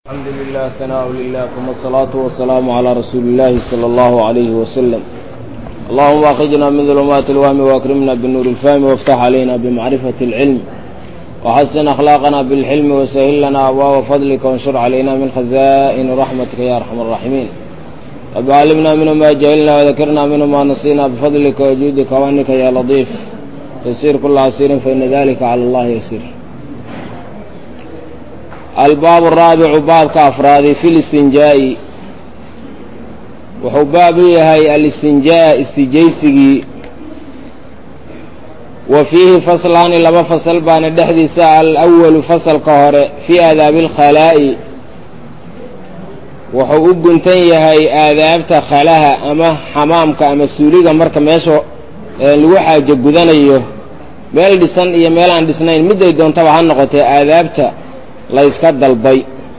الحمد لله ثناء لله ثم الصلاة والسلام على رسول الله صلى الله عليه وسلم اللهم أخرجنا من ظلمات الوهم وأكرمنا بالنور الفهم وافتح علينا بمعرفة العلم وحسن أخلاقنا بالحلم وسهل لنا أبواب فضلك وانشر علينا من خزائن رحمتك يا أرحم الراحمين رب علمنا منه ما جهلنا وذكرنا منه ما نسينا بفضلك وجودك وأنك يا لطيف يسير كل عسير فإن ذلك على الله يسير albaab araabicu baabka afraadi fi listinjaa'i wuxuu baab u yahay alistinjaa istijaysigii wa fiihi faslaani laba fasal baana dhexdiisa alawalu fasalka hore fii aadaabi alkhalaa'i wuxuu u guntan yahay aadaabta khalaha ama xamaamka ama suuliga marka meesha lagu xaajo gudanayo meel dhisan iyo meel aan dhisnayn midday doontaba ha noqotee aadaabta la yska dalbay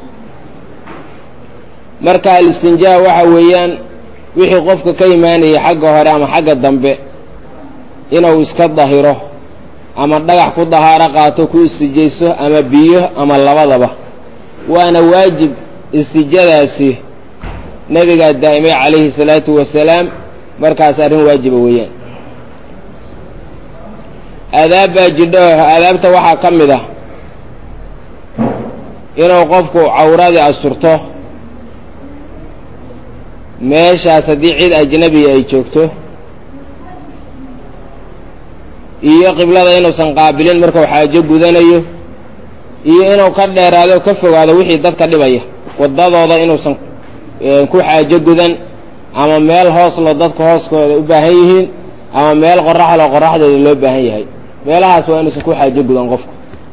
marka alistinjaa waxa weeyaan wixii qofka ka imaanayay xagga hore ama xagga dambe inuu iska dahiro ama dhagax ku dahaaro qaato ku istijayso ama biyo ama labadaba waana waajib istijadaasi nebigaa daa'imay calayhi salaatu wasalaam markaas arrin waajiba weeyaan aadaab baa jidho aadaabta waxaa ka mid ah inuu qofku cawradii asturto meeshaas haddii cid ajnabiya ay joogto iyo qiblada inuusan qaabilin markuu xaajo gudanayo iyo inuu ka dheeraado ka fogaado wixii dadka dhibaya waddadooda inuusan ku xaajo gudan ama meel hooslo dadka hooskooda u baahan yihiin ama meel qoraxlo qoraxdooda loo baahan yahay meelahaas waa inuusan ku xaajo gudan qofku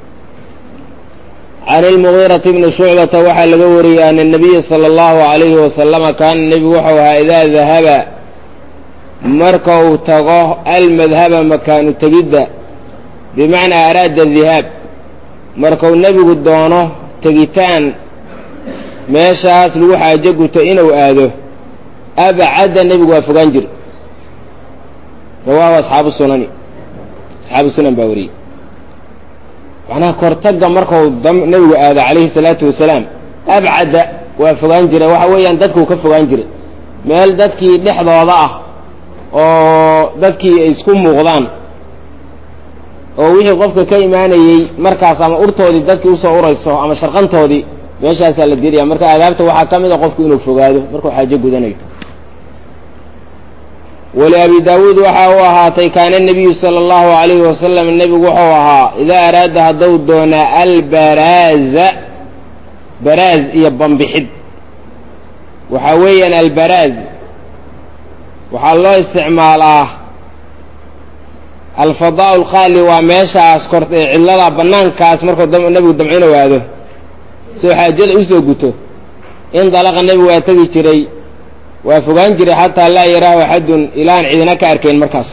can ilmugiirati bni shucbata waxaa laga wariyey ana nabiya sala allahu alayhi wasalama kaana nebigu wuxuu ahaa idaa dahaba marka uu tago almadhaba makaanu tegidda bimacnaa araada dihaab markuu nebigu doono tegitaan meeshaas lagu xaajo guto inuu aado abcadda nebigu waa fogaan jir rawaahu asxaabu sunani asxaabu sunan baa wariyey macnaha kortagga markuu nebigu aado calayhi salaatu wasalaam abcadda waa fogaan jiray waxa weeyaan dadkuu ka fogaan jiray meel dadkii dhexdooda ah oo dadkii ay isku muuqdaan oo wixii qofka ka imaanayey markaas ama urtoodii dadkii usoo urayso ama sharqantoodii meeshaasaa la diraya marka aadaabta waxaa ka mid a qofku inuu fogaado markuu xaajo gudanayo waliabi daawuud waxa uu ahaatay kaana nebiyu sala allahu alayhi wasalam nebigu wuxuu ahaa idaa araada hadduu doonaa albaraaza baraaz iyo bambixid waxaa weeyaan albaraaz waxaa loo isticmaalaa alfadaa alkhaali waa meeshaas kor cidlada bannaankaas markuu nebigu damcino aado soo xaajada usoo guto in dalaqa nebigu waa tegi jiray waa fogaan jiray xataa laa yaraahu axadun ilaan cidina ka arkayn markaas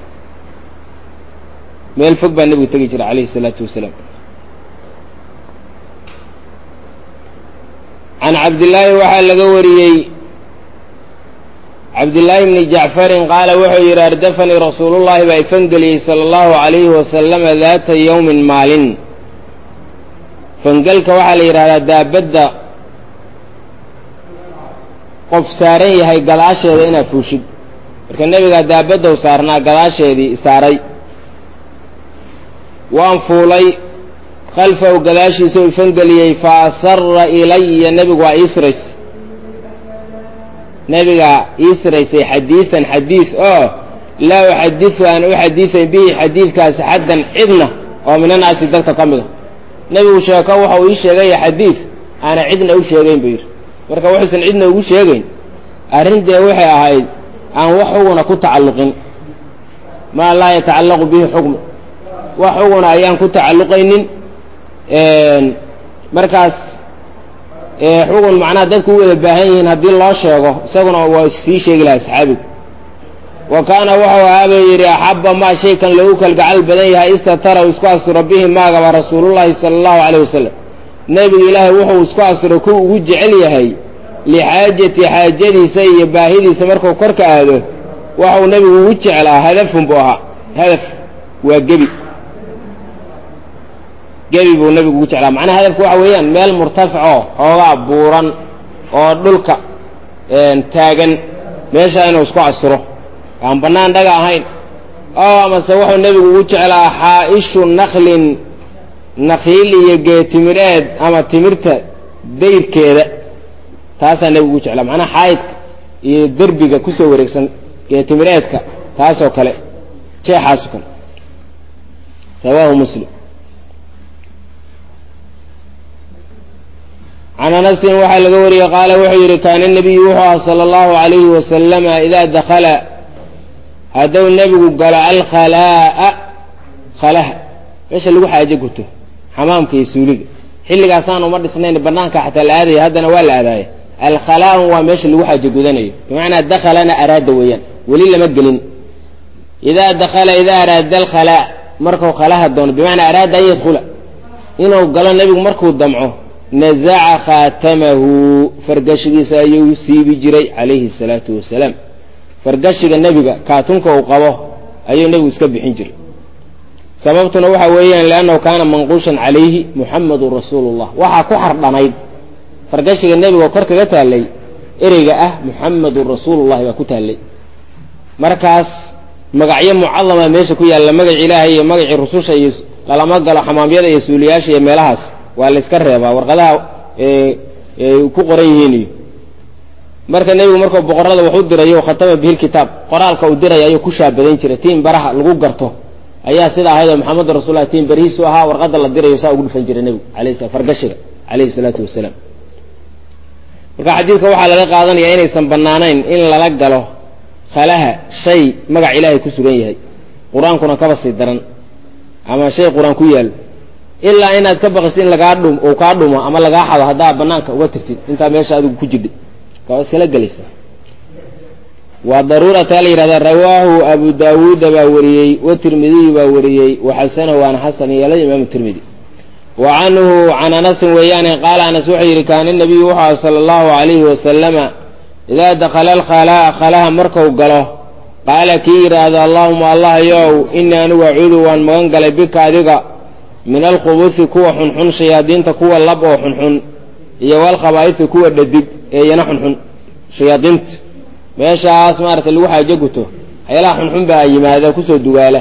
meel fog baa nebigu tegi jiray calayhi isalaatu wasalaam can cabdillaahi waxaa laga wariyey cabdillaahi bni jacfarin qaala wuxuu yidhi ardafanii rasuulullahi baa ifangeliyey sala allahu calayhi wasalama daata yowmin maalin fangelka waxaa la yidhahdaa daabadda qof saaran yahay gadaasheeda inaad fuushid marka nebigaa daabaddow saarnaa gadaasheedii saaray waan fuulay khalfahu gadaashiisa u ifangeliyey fa asara ilaya nebigu waa iisrays nebigaa iisraysay xadiidan xadiid oo laa uxadisu aan u xadiisayn bihi xadiidkaasi xaddan cidna oo minanaasi dadka ka mida nebigu sheeko waxa uu ii sheegaya xadiid aana cidna u sheegayn buu yidhi marka wuxuusan cidna ugu sheegayn arrintee waxay ahayd aan wax xuguna ku tacalluqin maa laa yatacallaqu bihi xukmu wax xuguna ayaan ku tacalluqaynin markaas xugun macnaha dadku u wada baahan yihiin haddii loo sheego isaguna waa sii sheegi lahaa saxaabigu wa kaana wuxuu ahaabuu yidhi axabba maa shaykan loogu kalgacal badan yahay istataraw isku asturo bihi maagaba rasuulullahi sala allahu calayh wasalam nebiga ilaahay wuxuu isku asturo ku ugu jecel yahay lixaajati xaajadiisa iyo baahidiisa markuu korka aado waxau nebigu ugu jeclaa hadafun buu ahaa hadaf waa gebi gebi buu nebigu ugu jeclaa macnaha hadafku waxa weeyaan meel murtafacoo xoogaa buuran oo dhulka taagan meesha inuu isku asturo aan bannaan dhaga ahayn oo amase wuxuu nebigu ugu jeclaa xaa'ishu naklin nakiil iyo geetimireed ama timirta dayrkeeda taasaa nebigu ugu jeclaa macnaha xaayidka iyo derbiga kusoo wareegsan geetimireedka taasoo kale jeexaasoo kale rawaahu muslim can anasin waxaa laga wariyey qaala wuxuu yidhi kaana nebiyu wuxuu aha sala allahu alayhi wasalama idaa dakala hadduu nebigu galo alkhalaa'a khalaha meesha lagu xaajo guto xamaamka iyo suuliga xilligaasaan uma dhisnayn banaanka xataa la aadaya haddana waa la aadaaya alkhalaa'u waa meesha lagu xaajo gudanayo bimacnaa dakhalana araada weeyaan weli lama gelin idaa dakala idaa araada alkhalaa markuu khalaha doono bimacnaa araada an yadkula inuu galo nebigu markuu damco nazaca khaatamahu fargashigiisa ayuu siibi jiray calayhi salaatu wasalaam fargashiga nebiga kaatunka uu qabo ayuu nebigu iska bixin jiray sababtuna waxa weeyaan liannahu kaana manquushan calayhi muxamadun rasuulu llah waxaa ku xardhanayd fargashiga nebiga oo kor kaga taallay ereyga ah muxamadun rasuulullahi baa ku taallay markaas magacyo mucadama meesha ku yaalla magaci ilaahay iyo magacii rususha iyo lalama galo xamaamyada iyo suuliyaasha iyo meelahaas waa la iska reebaa warqadaha ku qoran yihiin iyo marka nebigu markuu boqorada wax u dirayo khatama bihi lkitaab qoraalka uu diraya ayuu ku shaabadayn jiray tiin baraha lagu garto ayaa sida ahaydoo maxamed rasullahi tiin barihiisu ahaa warqadda la dirayo saa ugu dhufan jiray nebigu alayh sla fargashiga calayhi salaatu wasalaam marka xadiidka waxaa laga qaadanaya inaysan bannaanayn in lala galo khalaha shay magac ilaahay ku sugan yahay qur-aankuna kaba sii daran ama shay qur-aan ku yaalo ilaa inaad ka baqiso in lagaa dhum uu kaa dhumo ama lagaa xado haddaa banaanka uga tirtid intaa meesha adigu ku jidhi waa iskala gelaysaa waa daruurata la yihahdaa rawaahu abu daawuuda baa wariyey watirmidiyu baa wariyey waxasanahu waana xasan yeelay imaamu tirmidi wa canhu can anasin weeyaane qaala anas wuxuu yidhi kaana nabiyu wuxuu aha sala allahu alayhi wasalama idaa dakala alkhalaa'a khalaha marku galo qaala kii yidhaahdo allahuma allah yow inii anigu acuudu waan magan galay bika adiga min alkhubusi kuwa xunxun shayaadiinta kuwa lab oo xunxun iyo walkhabaa'ifi kuwa dhadig ee iyana xunxun shayaadiinta meeshaas maaragtay lagu xaajo guto waxyaalaha xunxun baa yimaada kusoo dugaala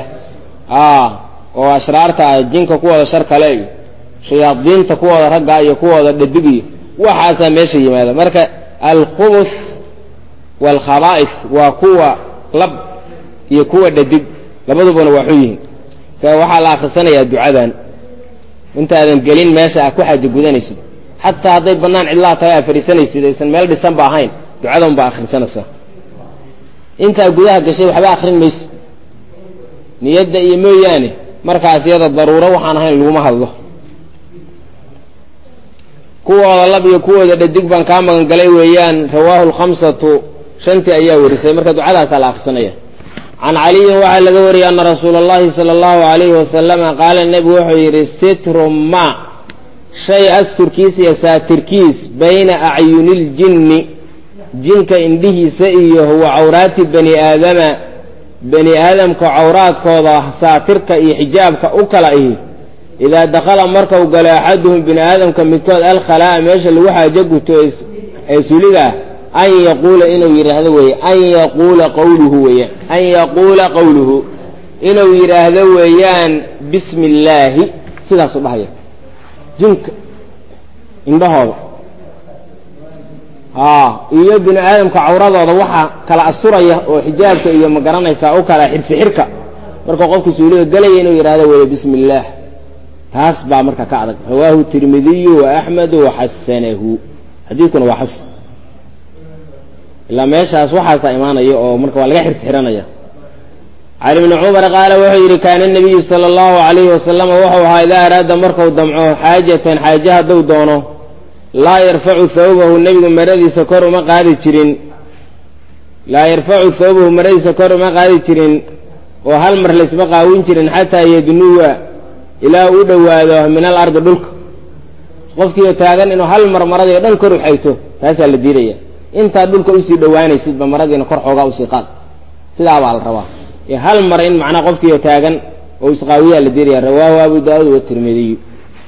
oo ashraarta ah jinka kuwooda shar kale iyo shayaadiinta kuwooda ragga iyo kuwooda dhadig iyo waxaasaa meesha yimaada marka alkhubus waalkhabaa'if waa kuwa lab iyo kuwa dhadig labadubana waa xun yihiin waxaa la akhrisanayaa ducadan intaadan gelin meesha aad ku xaajo gudanaysid xataa hadday bannaan cidlaha tahay aad fadhiisanaysid aysan meel dhisan ba ahayn ducadan baa akhrisanaysaa intaa gudaha gashay waxba akrin maysid niyadda iyo mooyaane markaas iyada daruuro waxaan ahayn laguma hadlo kuwooda lab iyo kuwooda dhadig baan kaa magan galay weeyaan rawaahu lkhamsatu shantii ayaa warisay marka ducadaasaa la akhrisanaya can caliyin waxaa laga wariyay ana rasuula allahi sala allahu alayhi wasalama qaala nebigu wuxuu yidhi sitru ma shay asturkiis iyo saatirkiis bayna acyuniljinni jinka indhihiisa iyo huwa cawraati bani aadama bani aadamka cawraadkooda saatirka iyo xijaabka u kala ihi idaa dakhala markau galo axaduhum bini aadamka midkood alkhalaa'a meesha lagu xaajo guto ee suliga ah an yaquula inuu yidhaahdo weeye an yaquula qawluhu weeyaan an yaquula qawluhu inuu yidhaahdo weeyaan bismi illaahi sidaasuu dhahaya jinka indhahooda haa iyo bini aadamka cawradooda waxaa kala asturaya oo xijaabka iyo ma garanaysaa u kala xirsi xirka markuu qofku suuliga gelaya inuu yidhahdo weeye bismi illaah taas baa marka ka adag rawaahu tirmidiyu wa axmedu waxasanahu xadiidkuna waa xasan ilaa meeshaas waxaasaa imaanaya oo marka waa laga xirsi xiranaya cali bni cumar qaala wuxuu yidhi kaana nabiyu sala allahu alayhi wasalama wuxuu ahaa idaa araada marku damco xaajatan xaaje hadduu doono laa yarfacu thawbahu nebigu maradiisa kor uma qaadi jirin laa yarfacu thawbahu maradiisa kor uma qaadi jirin oo hal mar laysma qaawin jirin xataa yadnuwa ilaa u dhowaado min al ardi dhulka qofkiio taagan inuu hal mar maradii o dhan kor u xayto taasaa la diidaya intaad dhulka usii dhowaanaysidba maradiina kor xoogaa usii qaad sidaa baa la rabaa hal mar in macnaa qofkiio taagan oo isqaawiyaa la diidaya rawaahu abu daauud watirmidiy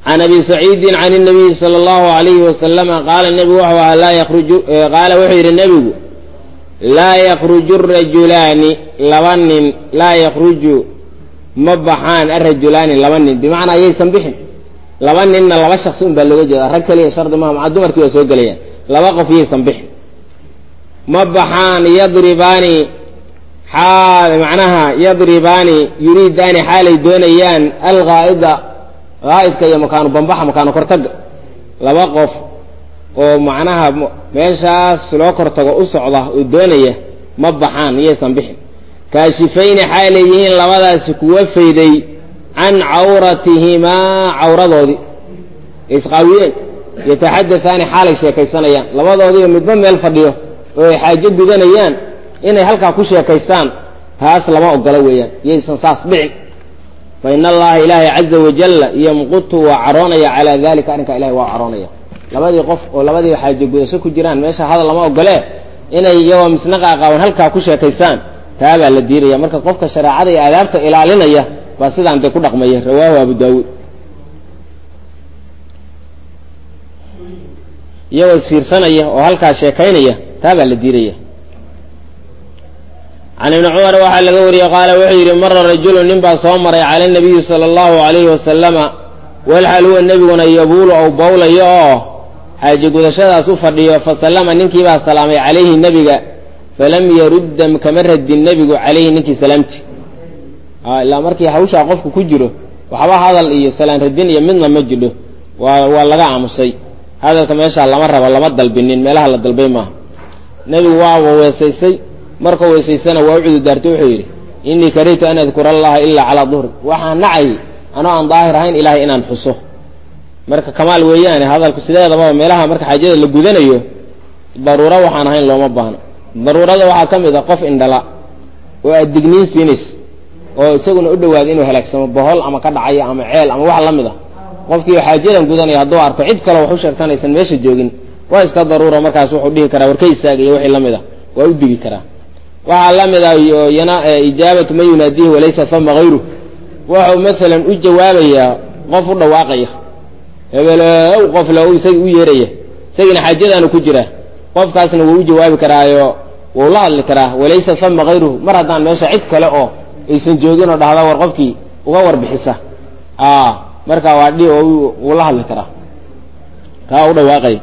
can abi saciidin can الnabiyi salى اllahu alayhi wasalama qaala nebigu wuxuu ahaa laa yakruju qaala wuxuu yidhi nebigu laa yakruju rajulaani laba nin laa yakruju ma baxaan arajulaani laba nin bimacnaa ayaysan bixin laba ninna laba shaksi un baa looga jeeda rag keliya shardi maha maca dumarkii waa soo gelayaan laba qof yaysan bixin ma baxaan yadribaani xaal macnaha yadribaani yuriidaani xaalay doonayaan alghaa'ida haa'idka iyo makaanu bambaxa makaanu kortaga laba qof oo macnaha meeshaas loo kortago u socda oo doonaya ma baxaan iyaysan bixin kaashifayni xaalay yihiin labadaasi kuwa fayday can cawratihimaa cawradoodii isqaawiyeen yataxadataani xaalay sheekaysanayaan labadoodiiba midba meel fadhiyo oo ay xaajo gudanayaan inay halkaa ku sheekaystaan taas lama ogola weeyaan yaysan saas dhicin fa in allaha ilaahay caza wajalla yamqutu waa caroonaya calaa dalika arrinkaa ilahay waa caroonaya labadii qof oo labadii xaajo gudasho ku jiraan meesha hadal lama ogolee inay iyagoo misna qaaqaawan halkaa ku sheekaystaan taa baa la diidaya marka qofka shareecada iyo aadaabta ilaalinaya baa sidaan dee ku dhaqmaya rawaahu abu daawuud iyagoo isfiirsanaya oo halkaa sheekaynaya taa baa la diidaya can ibni cumar waxaa laga wariyey qaala wuxuu yidhi mara rajulu nin baa soo maray cala nabiyi sala allahu alayhi wasalama walxal huwa nebiguna yabuulu ou bawlayo oo xaaji gudashadaas u fadhiyo fasallama ninkii baa salaamay calayhi nebiga falam yarudda kama radin nebigu calayhi ninkii salaamti ilaa markii hawshaa qofku ku jiro waxba hadal iyo salaan radin iyo midna ma jidho waa waa laga aamusay hadalka meeshaa lama rabo lama dalbinin meelaha la dalbay maaha nebigu waaba weesaysay markuu weysaysana waa u cududaartay wuxuu yidhi innii karihtu an adkura allaha ilaa calaa duhri waxaan nacay anoo aan daahir ahayn ilaahay inaan xuso marka kamaal weeyaane hadalku sideedaba meelaha marka xaajada la gudanayo daruuro waxaan ahayn looma baahno daruurada waxaa ka mid a qof indhala oo aad digniin siinays oo isaguna u dhawaada inuu halaagsamo bohol ama ka dhacaya ama ceel ama wax la mid a qofkii xaajadan gudanaya hadduu arko cid kale wax u sheegtanaysan meesha joogin waa iska daruura markaas wuxuu dhihi karaa warka istaaga iyo wixii la mid a waa u digi karaa waxaa la mid ah yana ijaabatu man yunaadihi walaysa fama hayru wuxuu maalan u jawaabayaa qof u dhawaaqaya hebelow qof lo isaga u yeeraya isagiina xaajadaanu ku jiraa qofkaasna wuu u jawaabi karaayo wuu la hadli karaa walaysa fama hayruhu mar haddaan meesha cid kale oo aysan joogin oo dhahda war qofkii uga warbixisa marka waa dhi oo wuu la hadli karaa kaa u dhawaaqaya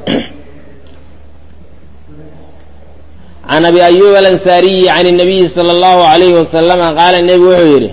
can abi ayub alansaariyi can الnabiyi salى اllahu alayhi wasalama qaala nebi wuxuu yidhi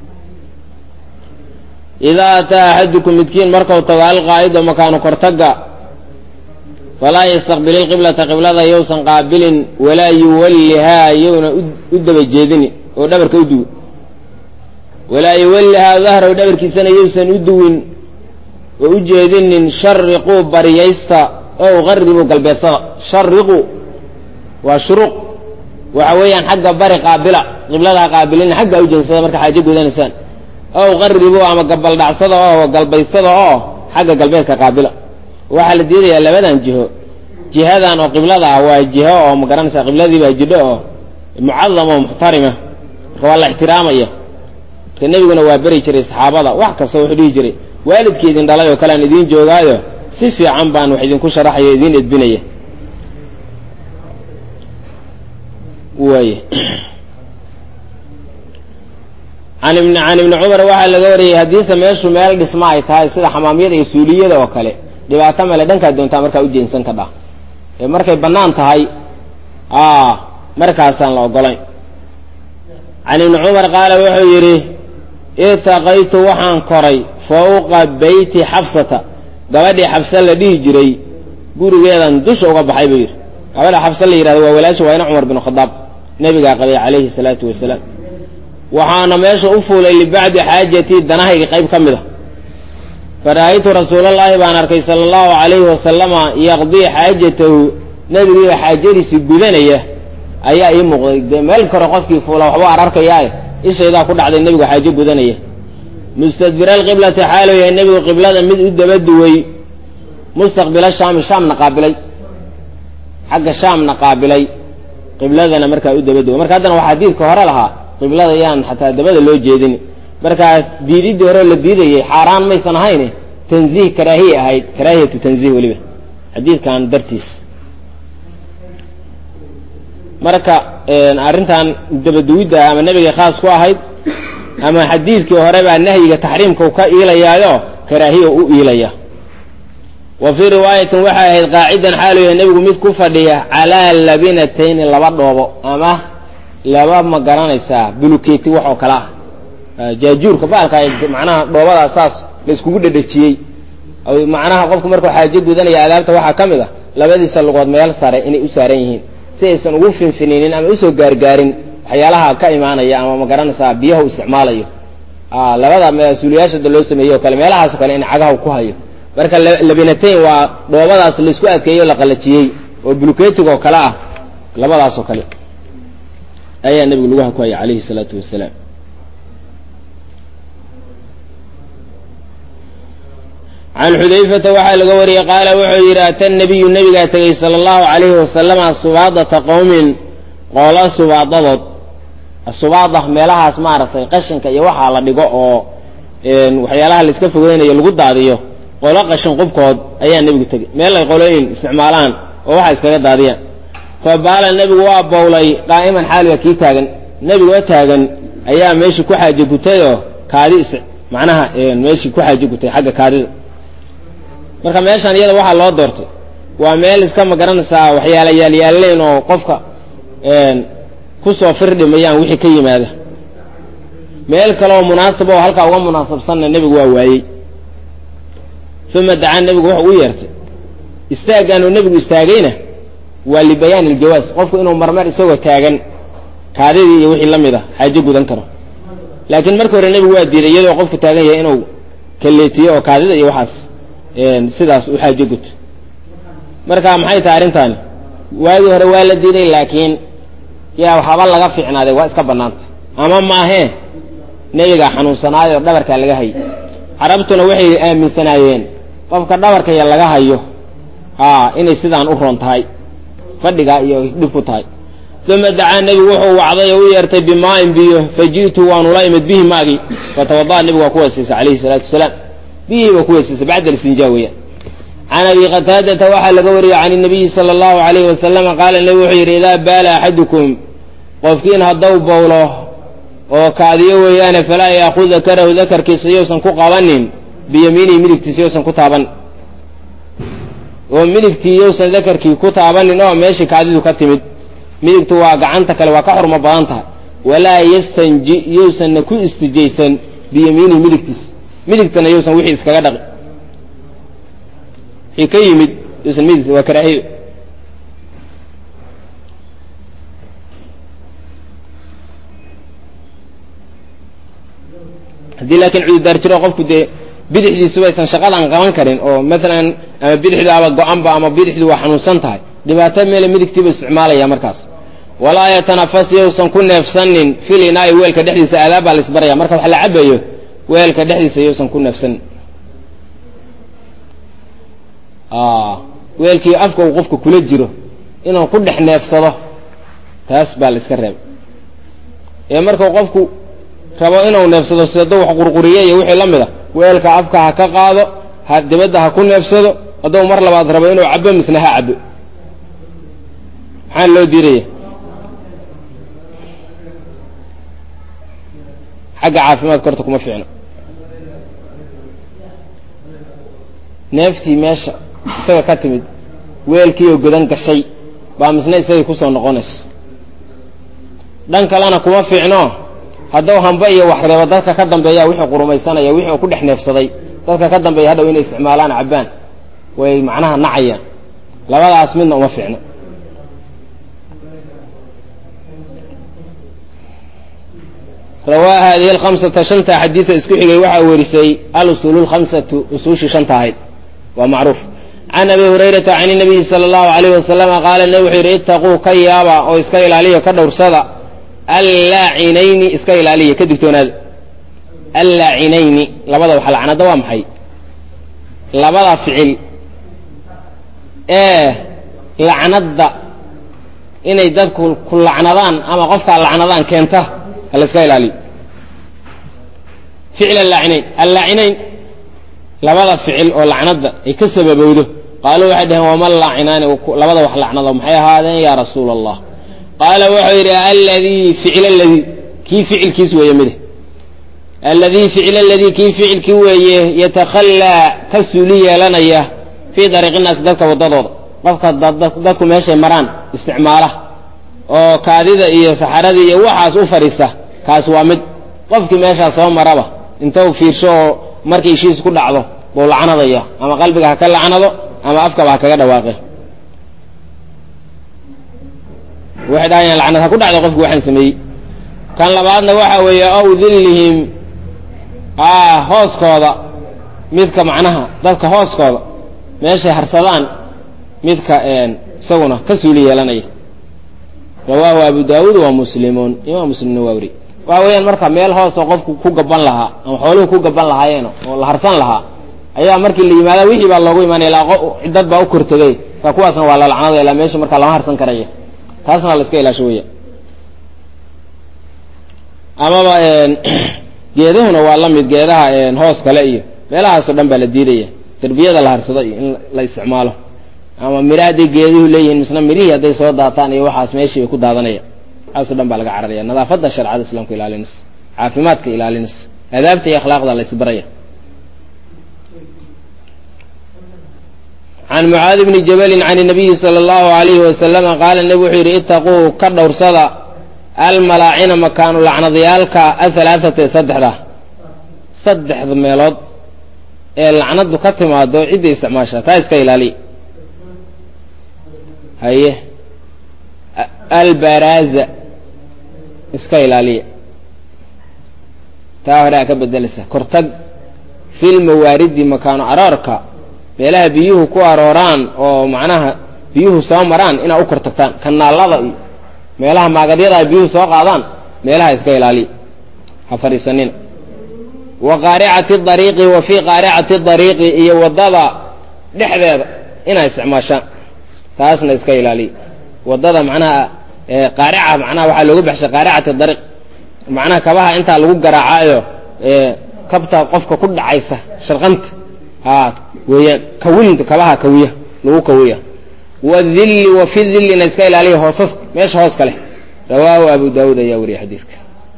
idaa ataa axadukum midkiin markau tago alqaa'ido makaanu kortaga falaa yastaqbil ilqiblata qiblada yowsan qaabilin walaa yuwallihaa yowna u daba jeedini oo dhabarka u duwin walaa yuwallihaa dahraw dhabarkiisana yowsan u duwin oo u jeedinin shariquu baryaysta ow qaribuu galbeedsada shariqu waa shuruuq waxa weeyaan xagga bari qaabila qibladaa qaabilina xagga u jeensada marka xaajo gudanaysaan ow qaribuu ama gabaldhacsada oo galbaysada oo xagga galbeedka qaabila waxaa la diidayaa labadan jiho jihadan oo qiblada ah waa jiho oo ma garanaysaa qibladii baa jidho oo mucadam oo muxtarima marka waa la ixtiraamaya marka nebiguna waa beri jiray saxaabada wax kasta wuxuu dhihi jiray waalidkii idin dhalay oo kale aan idiin joogaayo si fiican baan wax idinku sharaxayo idiin edbinaya waay can ibn can ibni cumar waxaa laga wariyey haddiise meeshu meel dhisma ay tahay sida xamaamyada iyo suuliyada oo kale dhibaato male dhankaad doontaa markaa u jeensan ka dhah ee markay bannaan tahay markaasaan la ogolayn can ibni cumar qaala wuxuu yidhi itaqaytu waxaan koray fawqa beyti xabsata gabadhii xabse la dhihi jiray gurigeedan dusha uga baxay buu yidhi gabadha xabse la yidhahdo waa walaasha waa ina cumar bin khadaab nebigaa qabay calayhi salaatu wasalaam waxaana meesha u fuulay libacdi xaajatii danahayga qayb ka mid a fara'aytu rasuulallaahi baan arkay sala allahu calayhi wasalama yaqdii xaajatahu nebigiiba xaajadiisii gudanaya ayaa ii muuqday dee meel kore qofkii fuula waxba ar arkayaae ishaydaa ku dhacday nebigu xaajo gudanaya mustadbira alqiblati xaalu yahay nebigu qiblada mid u daba duway mustaqbila shaami shaamna qaabilay xagga shaamna qaabilay qibladana markaa u daba duway marka haddana waxaa diidka hore lahaa qiblada yaan xataa dabada loo jeedin markaas diididdii hore la diidayay xaaraan maysan ahayn tanziih karaahiya ahayd karaahiyatu tanziih weliba xadiidkan dartiis marka arrintan dabaduwidda ama nebigay khaas ku ahayd ama xadiidkii hore baa nahyiga taxriimka u ka iilayaayo karaahiya u iilaya wa fii riwaayatin waxay ahayd qaacidan xaalu yahay nebigu mid ku fadhiya calaa labinatayni laba dhoobo ama laba ma garanaysaa buluketi wax oo kale ah jaajuurka baalka macnaha dhoobadaas saas la iskugu dhedhejiyey macnaha qofku markuu xaajo gudanaya adaabta waxaa ka mid ah labadiisa lugood meel sare inay u saaran yihiin si aysan ugu finfininin ama usoo gaargaarin waxyaalaha ka imaanaya ama ma garanaysaa biyaha u isticmaalayo labada mas-uuliyaashada loo sameeyey o kale meelahaas o kale in cagaha ku hayo marka labinatayn waa dhoobadaas laisku adkeeyey o la qalajiyey oo buluketiga oo kale ah labadaas oo kale ayaa nebigu lugaha ku haya calayhi salaatu wasalaam can xudayfata waxaa laga wariyey qaala wuxuu yidhi ata nabiyu nebigaa tegey sala allahu calayhi wasalama subaadata qowmin qoola subaadadood subaada meelahaas maaragtay qashinka iyo waxaa la dhigo oo waxyaalaha la iska fogeynayo lagu daadiyo qolo qashin qubkood ayaa nebigu tegey meel ay qolooyin isticmaalaan oo waxa iskaga daadiyaan fa baala nebigu waa bowlay qaa'iman xaaliga kii taagan nebigoo taagan ayaa meeshii ku xaaje gutayoo kaadi is macnaha meeshii ku xaaje gutay xagga kaadida marka meeshaan iyada waxaa loo doortay waa meel iska ma garanaysaa waxyaala yaalyaalleen oo qofka kusoo firdhimayaan wixii ka yimaada meel kaleoo munaasaba oo halkaa uga munaasabsanna nebigu waa waayey uma dacaa nebigu wuxuu u yeertay istaaggaanuu nebigu istaagayna waa libayaan iljawaas qofku inuu marmar isagoo taagan kaadidii iyo wixii la mid a xaajo gudan karo laakiin marka hore nebigu waa diiday iyadoo qofku taagan yahay inuu kaleetiyo oo kaadida iyo waxaas sidaas u xaajo guto marka maxay tahay arrintaani waagii hore waa la diiday laakiin yaa waxaba laga fiicnaaday waa iska bannaanta ama maahee nebigaa xanuunsanaayoo dhabarkaa laga hayay carabtuna waxay aaminsanaayeen qofka dhabarkaya laga hayo a inay sidaan u roon tahay fadhigaa iyo dhib ku tahay uma dacaa nebigu wuxuu wacday oo u yeertay bimaa'in biyo fa ji'tu waanula imid bihi maagii fatawada'a nebigu waa ku weysaysay calayhi salaatu wasalaam biyihii baa ku weysaysay bacda alistinjaa weeyaan can abi qataadata waxaa laga wariyey can inabiyi sala allahu alayhi wasalama qaala nebigu wuxuu yidhi idaa baala axadukum qofkiin haddau bowlo oo kaadiyo weeyaane falaa yaakud dakarahu dakarkiisa yowsan ku qabanin biyamiinihi midigtiisa yowsan ku taaban oo midigtii yowsan dakarkii ku taabanin oo meeshii kaadidu ka timid midigtu waa gacanta kale waa ka xurmo badan tahay walaa yastanji yowsanna ku istijaysan biyamiinihi midigtiisa midigtana yowsan wixii iskaga dhaqi wixii ka yimid yowsan midigta waa karaahiyo haddii laakiin cududaar jiro qofku dee bidixdiisuba aysan shaqadan qaban karin oo maalan ama bidixdu aba go-anba ama bidixdu waa xanuunsan tahay dhibaato meele midigtiiba isticmaalaya markaas walaa yatanafas yowsan ku neefsanin fil inaa'i weelka dhexdiisa aadaab baa la isbaraya marka wax la cabayo weelka dhexdiisa yowsan ku neefsanin weelkii afka uu qofka kula jiro inuu ku dhex neefsado taas baa la iska reeba ee markuu qofku rabo inuu neefsado sidado wax qurquriye iyo wixii la mid a weelka afka ha ka qaado ha dibadda ha ku neefsado hadduu mar labaad rabo inuu cabo misna ha cabo maxaa loo diidaya xagga caafimaadka horta kuma fiicno neeftii meesha isaga ka timid weelkiioo godan gashay baa misna isagay kusoo noqonayso dhan kalena kuma fiicno hadduu hamba iyo wax reebo dadka ka dambeeya wixii qurumaysanaya wixii uu ku dhex neefsaday dadka ka dambeeya hadhow inay isticmaalaan cabbaan way macnaha nacayaan labadaas midna uma fiicno rawaa hadihi alkhamsata shanta xadiida isku xigay waxaa werisay alusuulu lkhamsatu usuushii shanta ahayd waa macruuf can abi hurayrata can inabiyi sala allahu alayh wasalama qaala nebi wuxuu yidhi ittaquu ka yaaba oo iska ilaaliya ka dhowrsada allaacinayni iska ilaaliya ka digtoonaada allaacinayni labada wax lacnada waa maxay labada ficil ee lacnadda inay dadku ku lacnadaan ama qofkaa lacnadaan keenta ha la iska ilaaliyo ficil allaacinayn allaacinayn labada ficil oo lacnada ay ka sababowdo qaaluu waxay dhaheen waman laacinaani labada wax lacnado maxay ahaadeen yaa rasuula allah qaala wuxuu yidhi alladii ficil aladii kii ficilkiis weeye mide alladii ficil aladii kii ficilkii weeye yatakhallaa ka suuli yeelanaya fii dariiqi naasi dadka waddadooda qofka dadku meeshay maraan isticmaala oo kaadida iyo saxaradii iyo waxaas u fadhiista kaas waa mid qofkii meeshaas soo maraba intou fiirsho oo markay ishiis ku dhacdo buu lacnadaya ama qalbiga ha ka lacnado ama afkaba ha kaga dhawaaqe waxay dhahayaan lacnad ha ku dhacdo qofki waxaan sameeyey kan labaadna waxa weeye ow dillihim hooskooda midka macnaha dadka hooskooda meeshay harsadaan midka isaguna ka suuli yeelanaya rawaahu abu daawuud wa muslimuun imaam muslimna waa weri waxa weeyaan marka meel hoosoo qofku ku gaban lahaa ama xooluhu ku gaban lahaayeen oo la harsan lahaa ayaa markii la yimaada wixii baa loogu imaanaya ilaa dad baa u kortegay ka kuwaasna waa la lacnadaya ilaa meesha markaa lama harsan karaya taasna la iska ilaasho weya amaba geedahuna waa la mid geedaha hoos kale iyo meelahaasoo dhan baa la diidaya derbiyada la harsado iyo in la isticmaalo ama mira hadday geeduhu leeyihiin misna mirihii hadday soo daataan iyo waxaas meeshii bay ku daadanaya waxaaso dhan baa laga cararaya nadaafadda sharcada islaamka ilaalinaysa caafimaadka ilaalinaysa adaabta iyo akhlaaqda la isbaraya can mucaadi bni jabalin can nabiyi sala allahu alayhi wasalama qaala nebi wuxuu yidhi itaquu ka dhowrsada almalaacina makaanu lacnadayaalka ahalaathata ee saddexda saddexda meelood ee lacnadu ka timaado cidday isticmaasha taa iska ilaaliya haye albaraaza iska ilaaliya taa hore aa ka bedelaysa kortag filmawaaridi makaano aroorka meelaha biyuhu ku arooraan oo macnaha biyuhu soo maraan inaa u kor tagtaan kanaalada iyo meelaha maagadyada ay biyuhu soo qaadaan meelaha iska ilaaliya ha fadhiisanina wa qaaricati dariiqi wa fii qaaricati dariiqi iyo waddada dhexdeeda inaa isticmaashaan taasna iska ilaaliya waddada macnaha qaarica macnaha waxaa loogu baxshay qaaricati dariiq macnaha kabaha intaa lagu garaacaayo kabta qofka ku dhacaysa sharqanta ha weeyaan kawinta kabaha kawiya lagu kawiya wadilli wa fi dillina iska ilaaliya hoosas meesha hoos ka leh rawaahu abu daawuud ayaa wariyay xadiidka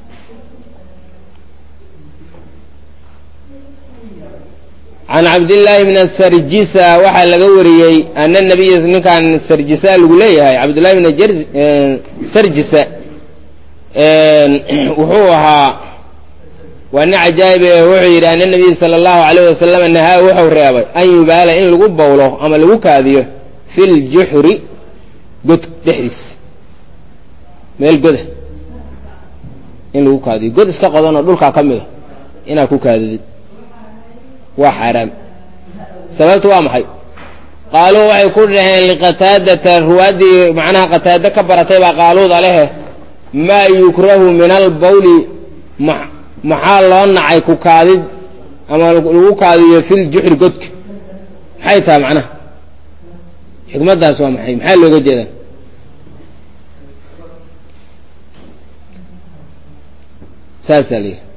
can cabdillaahi bn sarjisa waxaa laga wariyey ana nabiya ninkan sarjisa lagu leeyahay cabdillahi bn sarjisa wuxuu ahaa waa nin cajaa'ib ee wuxuu yidhi ana nabiya sala allahu alayh wasalam nahaa wuxuu reebay an yubaala in lagu bawlo ama lagu kaadiyo fi ljuxri god dhexdiis meel goda in lagu kaadiyo god iska qodanoo dhulkaa ka mida inaad ku kaadidid waa xaaraam sababtu waa maxay qaaluu waxay ku dhaheen liqataadata ruwaaddii macnaha qataado ka baratay baa qaaluuda lehe maa yukrahu min albawli maxaa loo nacay ku kaadid ama lagu kaadiyo fil juxri godka maxay tahay macnaha xikmaddaas waa maxay maxaa looga jeedaa saasaa la yidhi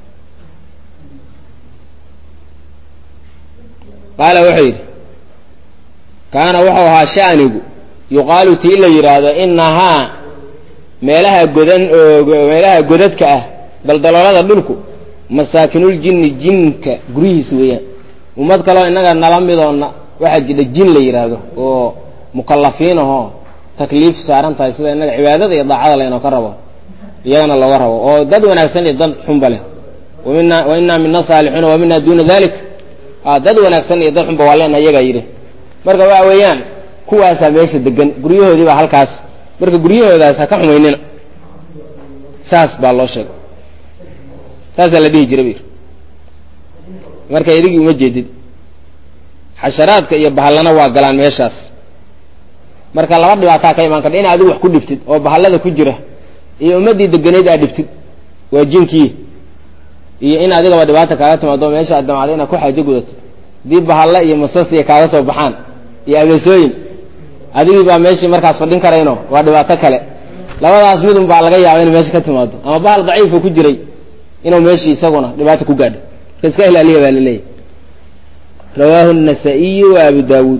qaala wuxuu yidhi kaana wuxuu ahaa sha'nigu yuqaalu tii la yidhaahdo inahaa meelaha godan meelaha godadka ah daldaloolada dhulku masaakinuljinni jinka guryihiisa weeyaan ummad kaleo innaga nala midoona waxaa jira jin la yidhaahdo oo mukallafiin ahoo takliif saaran tahay sida innaga cibaadada iyo daacada laynoo ka rabo iyagana looga rabo oo dad wanaagsan iyo dad xunba leh wamina wa inaa mina saalixuuna wa mina duuna dalik dad wanaagsan iyo dad xunba waa leena iyagaa yidhi marka waxa weeyaan kuwaasaa meesha degan guryahoodii baa halkaas marka guryahoodaas ha ka xumaynina saas baa loo sheegay saasaa la dhihi jiray bu yidhi marka idigii uma jeedid xasharaadka iyo bahallana waa galaan meeshaas marka laba dhibaataa ka imaan karta in adigu wax ku dhibtid oo bahallada ku jira iyo ummaddii deganeyd aad dhibtid waa jinkii iyo in adigaba dhibaata kaaga timaado meesha aad damacda inaad ku xaajo gudatid haddii bahalla iyo masasiya kaaga soo baxaan iyo abeesooyin adigii baa meeshii markaas fadhin karayno waa dhibaato kale labadaas midun baa laga yaaba inay meesha ka timaado ama bahal daciifa ku jiray inuu meeshii isaguna dhibaato ku gaadho marka iska ilaaliya baa laleeyahy rawaahu النasaaئiyu wa abu dawuud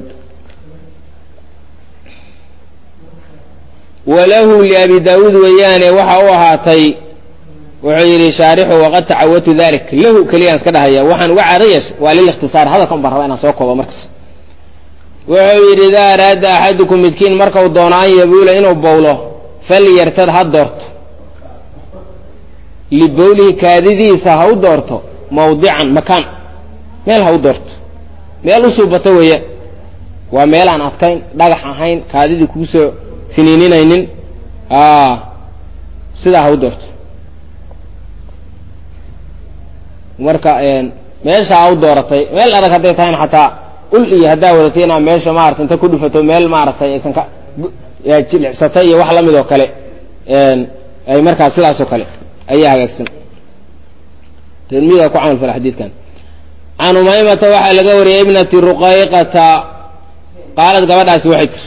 walahu liabi daawuud weeyaane waxa u ahaatay wuxuu yidhi shaarixu waqad tacawatu dalik lahu keliyaan iska dhahaya waxaan uga caado yeeshay waa lilikhtisaar hadalkan baan rabaa inaan soo koobo markas wuxuu yidhi idaa araada axadukum midkiin markau doono an yabuula inuu bowlo falyartad ha doorto libowlihi kaadidiisa ha u doorto mawdican makaan meel ha u doorto meel u suubato weeyaan waa meel aan adkayn dhagax ahayn kaadidii kugu soo finiininaynin sidaa ha u doorto marka meesha ha u dooratay meel adag hadday tahayna xataa ul iyo haddaa wadatay inaa meesha maarata inta ku dhufato meel maaragtay aysan ka jilicsatay iyo wax la mid oo kale ay markaas sidaasoo kale ayaa hagaagsan tirmiga ku camal fala xadiidkan can umaymata waxaa laga wariyay ibnati ruqayqata qaalad gabadhaasi waxay tiri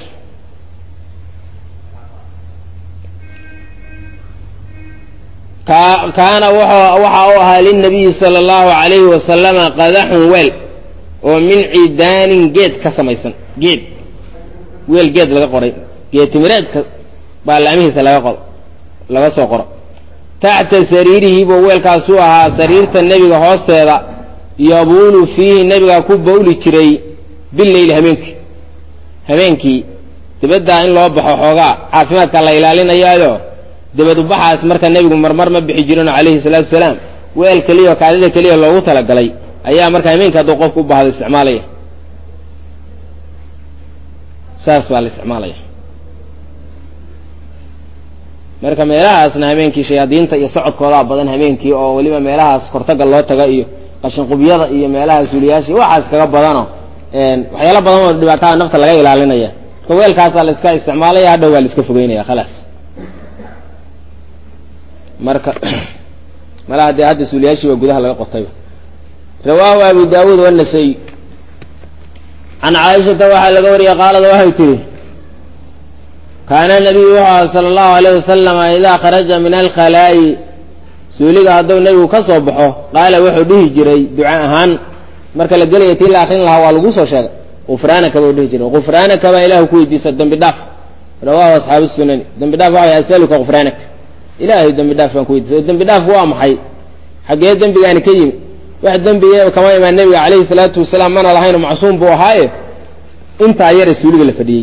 kaana waxa u ahaa lilnabiyi sala allahu alayhi wasalama qadaxun weel oo min cidaanin geed ka samaysan geed weel geed laga qoray geed timireedka baalaamihiisa laga qoro laga soo qoro taxta sariirihi buu weelkaasuu ahaa sariirta nebiga hoosteeda yabuulu fiihi nebiga ku bawli jiray bileyli habeenkii habeenkii dibaddaa in loo baxo xoogaa caafimaadka la ilaalinayaayo dibad ubaxaas marka nebigu marmar ma bixi jirin calayhi salaatu salaam weel keliya oo kaadida keliya loogu talagalay ayaa marka habeenka hadduu qofku u baahdo isticmaalaya saas baa la isticmaalaya marka meelahaasna habeenkii shayaadiinta iyo socodkoodaa badan habeenkii oo weliba meelahaas kortaga loo taga iyo qashinqubyada iyo meelaha suuliyaasha waxaas kaga badano waxyaala badan oo dhibaatada nafta laga ilaalinaya marka weelkaasaa la iska isticmaalaya hadhow baa la iska fogeynaya khalaas marka malaha dee hadda suuliyaashii waa gudaha laga qotayba rawaahu abu daawuud wanasay can caaishata waxaa laga wariyey qaalada waxay tihi kaana nabiyu wuxuu aha sala allahu alayh wasalama idaa kharaja min alkhalaa'i suuliga hadduu nebigu ka soo baxo qaala wuxuu dhihi jiray duca ahaan marka la gelaya tii la akrin lahaa waa lagu soo sheegay gufraanaka buu dhihi jiray gufraanaka baa ilahu ku weydiisa dembi dhaaf rawaahu asxaabu sunani dembi dhaaf waxa way asaluka gufraanaka ilaahay dembi dhaaf baan ku weydiisa oo dembi dhaafku waa maxay xaggee dembigaani ka yimi wax dembiga kama imaan nebiga calayhi salaatu wasalaam mana lahayno macsuum buu ahaaye intaa yare suuliga la fadhiyey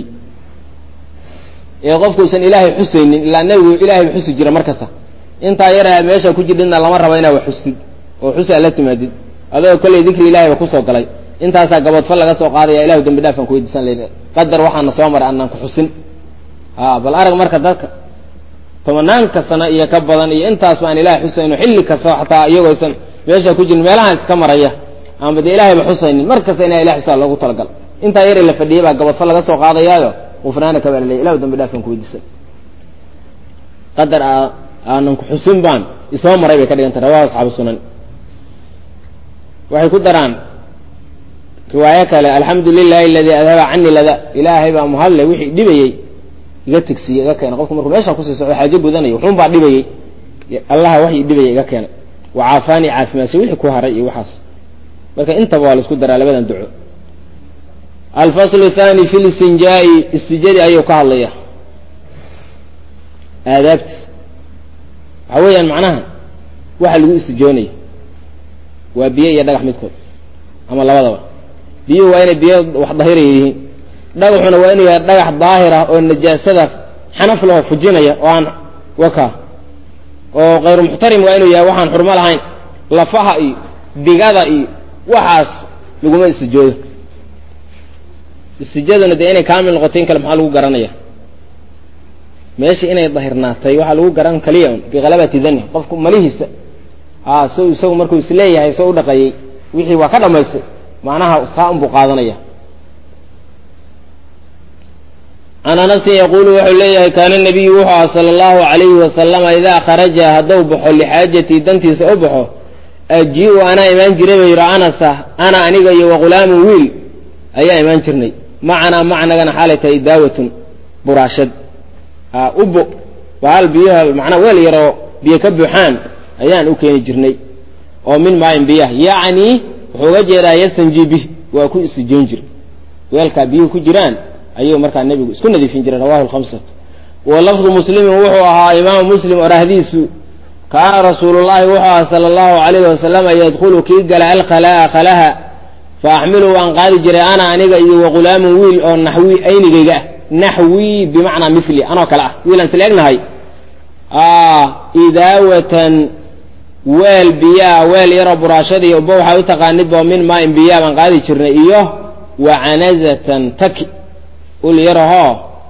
ee qofkuusan ilaahay xusaynin ilaa nebigu ilaahay xusi jira markasta intaa yare meesha ku jirdhidna lama rabo inaa wax xustid oo xusaa la timaadid adoo kollay dikri ilahay ba kusoo galay intaasaa gaboodfal laga soo qaadaya ilahu dembi dhaaf baan ku weydiisan layidhi qadar waxaana soo maray annaan ku xusin a bal arag marka dadka tobanaanka sano iyo ka badan iyo intaas baan ilahay xusayno xilli kasta xataa iyagooysan meesha ku jirin meelahaan iska maraya aanba dee ilahayba xusaynin mar kasta inaa ilahay xusaa loogu talagal intaa yare la fadhiyey baa gabadfal laga soo qaadayaayo gufraanaka baa laleey ilahu dambi dhaafkan ku weydiisan qadar aanan ku xusin baan isoo maray bay ka dhigantay rawahu asxaabu sunan waxay ku daraan riwaayo kale alxamdu lilahi aladii adhaba cani lada ilaahay baa muhadle wixii dhibayey iga tegsiye iga keena qofku markuu meesha kusii socdo xaajo gudanayo wuxuun baa dhibayey allaha waxii dhibaya iga keena wacaafaani caafimaadse wixii ku haray iyo waxaas marka intaba waa la isku daraa labadan duco alfaslu thani fi listinjaai istijadi ayuu ka hadlaya aadaabtiis waxaa weeyaan macnaha waxa lagu istijoonayo waa biyo iyo dhagax midkood ama labadaba biyuhu waa inay biyo wax dahiraya yihiin dhagaxuna waa inuu yahay dhagax daahir ah oo najaasada xanaf laho fujinaya oo aan waka oo kayru muxtarim waa inuu yahay waxaan xurmo lahayn lafaha iyo digada iyo waxaas laguma istijoodo istijaduna dee inay kaamil noqoto in kale maxaa lagu garanaya meesha inay dahirnaatay waxaa lagu garan kaliya un bikalabati dani qofku malihiisa a so isagu markuu isleeyahay soo u dhaqayey wixii waa ka dhamaystay macnaha kaa unbuu qaadanaya can anasin yaquulu wuxuu leeyahay kaana nabiyu wuxuu aha sala allahu alayhi wasalama idaa kharaja hadduu baxo lixaajatii dantiisa u baxo aji-u anaa imaan jiray ba yidhi anasa ana aniga iyo waqulaamu wiil ayaa imaan jirnay macanaa macnagana xaalay tahay daawatun buraashad ubo bahal biyaha macnaa weel yaroo biyo ka buuxaan ayaan u keeni jirnay oo min maayin biyah yacni wuxuu uga jeedaa yastanji bih waa ku isijoon jira weelkaa biyuhu ku jiraan ayuu markaa nebigu isku nadiifin jiray rawahu lkhamsatu wa lafdu muslimin wuxuu ahaa imaamu muslim orahdiisu kaana rasuulullahi wuxuu ahaa sala allahu alayhi wasalama yadkhulu kii gala alkhalaa'a khalaha fa axmilu waan qaadi jiray ana aniga iyo waqulaamun wiil oo naxwi aynigayga ah naxwi bimacnaa mili anoo kale ah wiilaan isla egnahay idaawatan weel biyaa weel yaroo buraashadii uba waxay u taqaanid bo min maain biyaa baan qaadi jirnay iyo wa canazatan taki ul yarahoo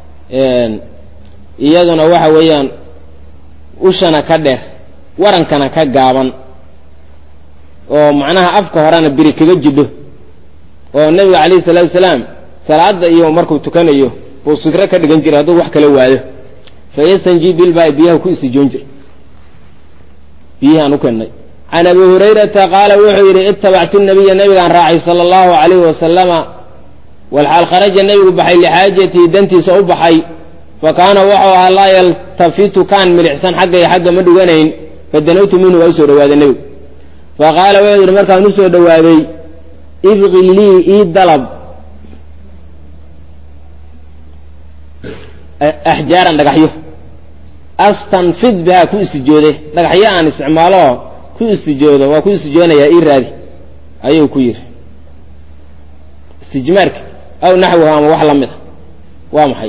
iyaduna waxa weeyaan ushana ka dheer warankana ka gaaban oo macnaha afka horena biri kaga jidho oo nebiga calayhi salaatu wasalaam salaada iyo markuu tukanayo buu sutro ka dhigan jiray hadduu wax kala waado fayastanji bilbaa biyaha ku isijoon jira biyihaan u kennay can abi hurayrata qaala wuxuu yidhi itabactu nabiya nabigaan raacay sala allahu alayhi wasalama walxaal kharaja nebigu baxay lixaajatii dantiisa u baxay fa kaana wuxuu ahaa laa yaltafitu kaan milicsan xagga iyo xagga ma dhuganayn fadanawtu minhu waa usoo dhawaaday nebigu fa qaala wuxuu yidhi markaan usoo dhowaaday ibqi lii ii dalab axjaaran dhagaxyo astanfid bihaa ku isijoode dhagaxyo aan isticmaalo ku isijoodo waa ku isijoonayaa ii raadi ayuu ku yidhi istijmaarka aw naxwiha ama wax la mida waa maxay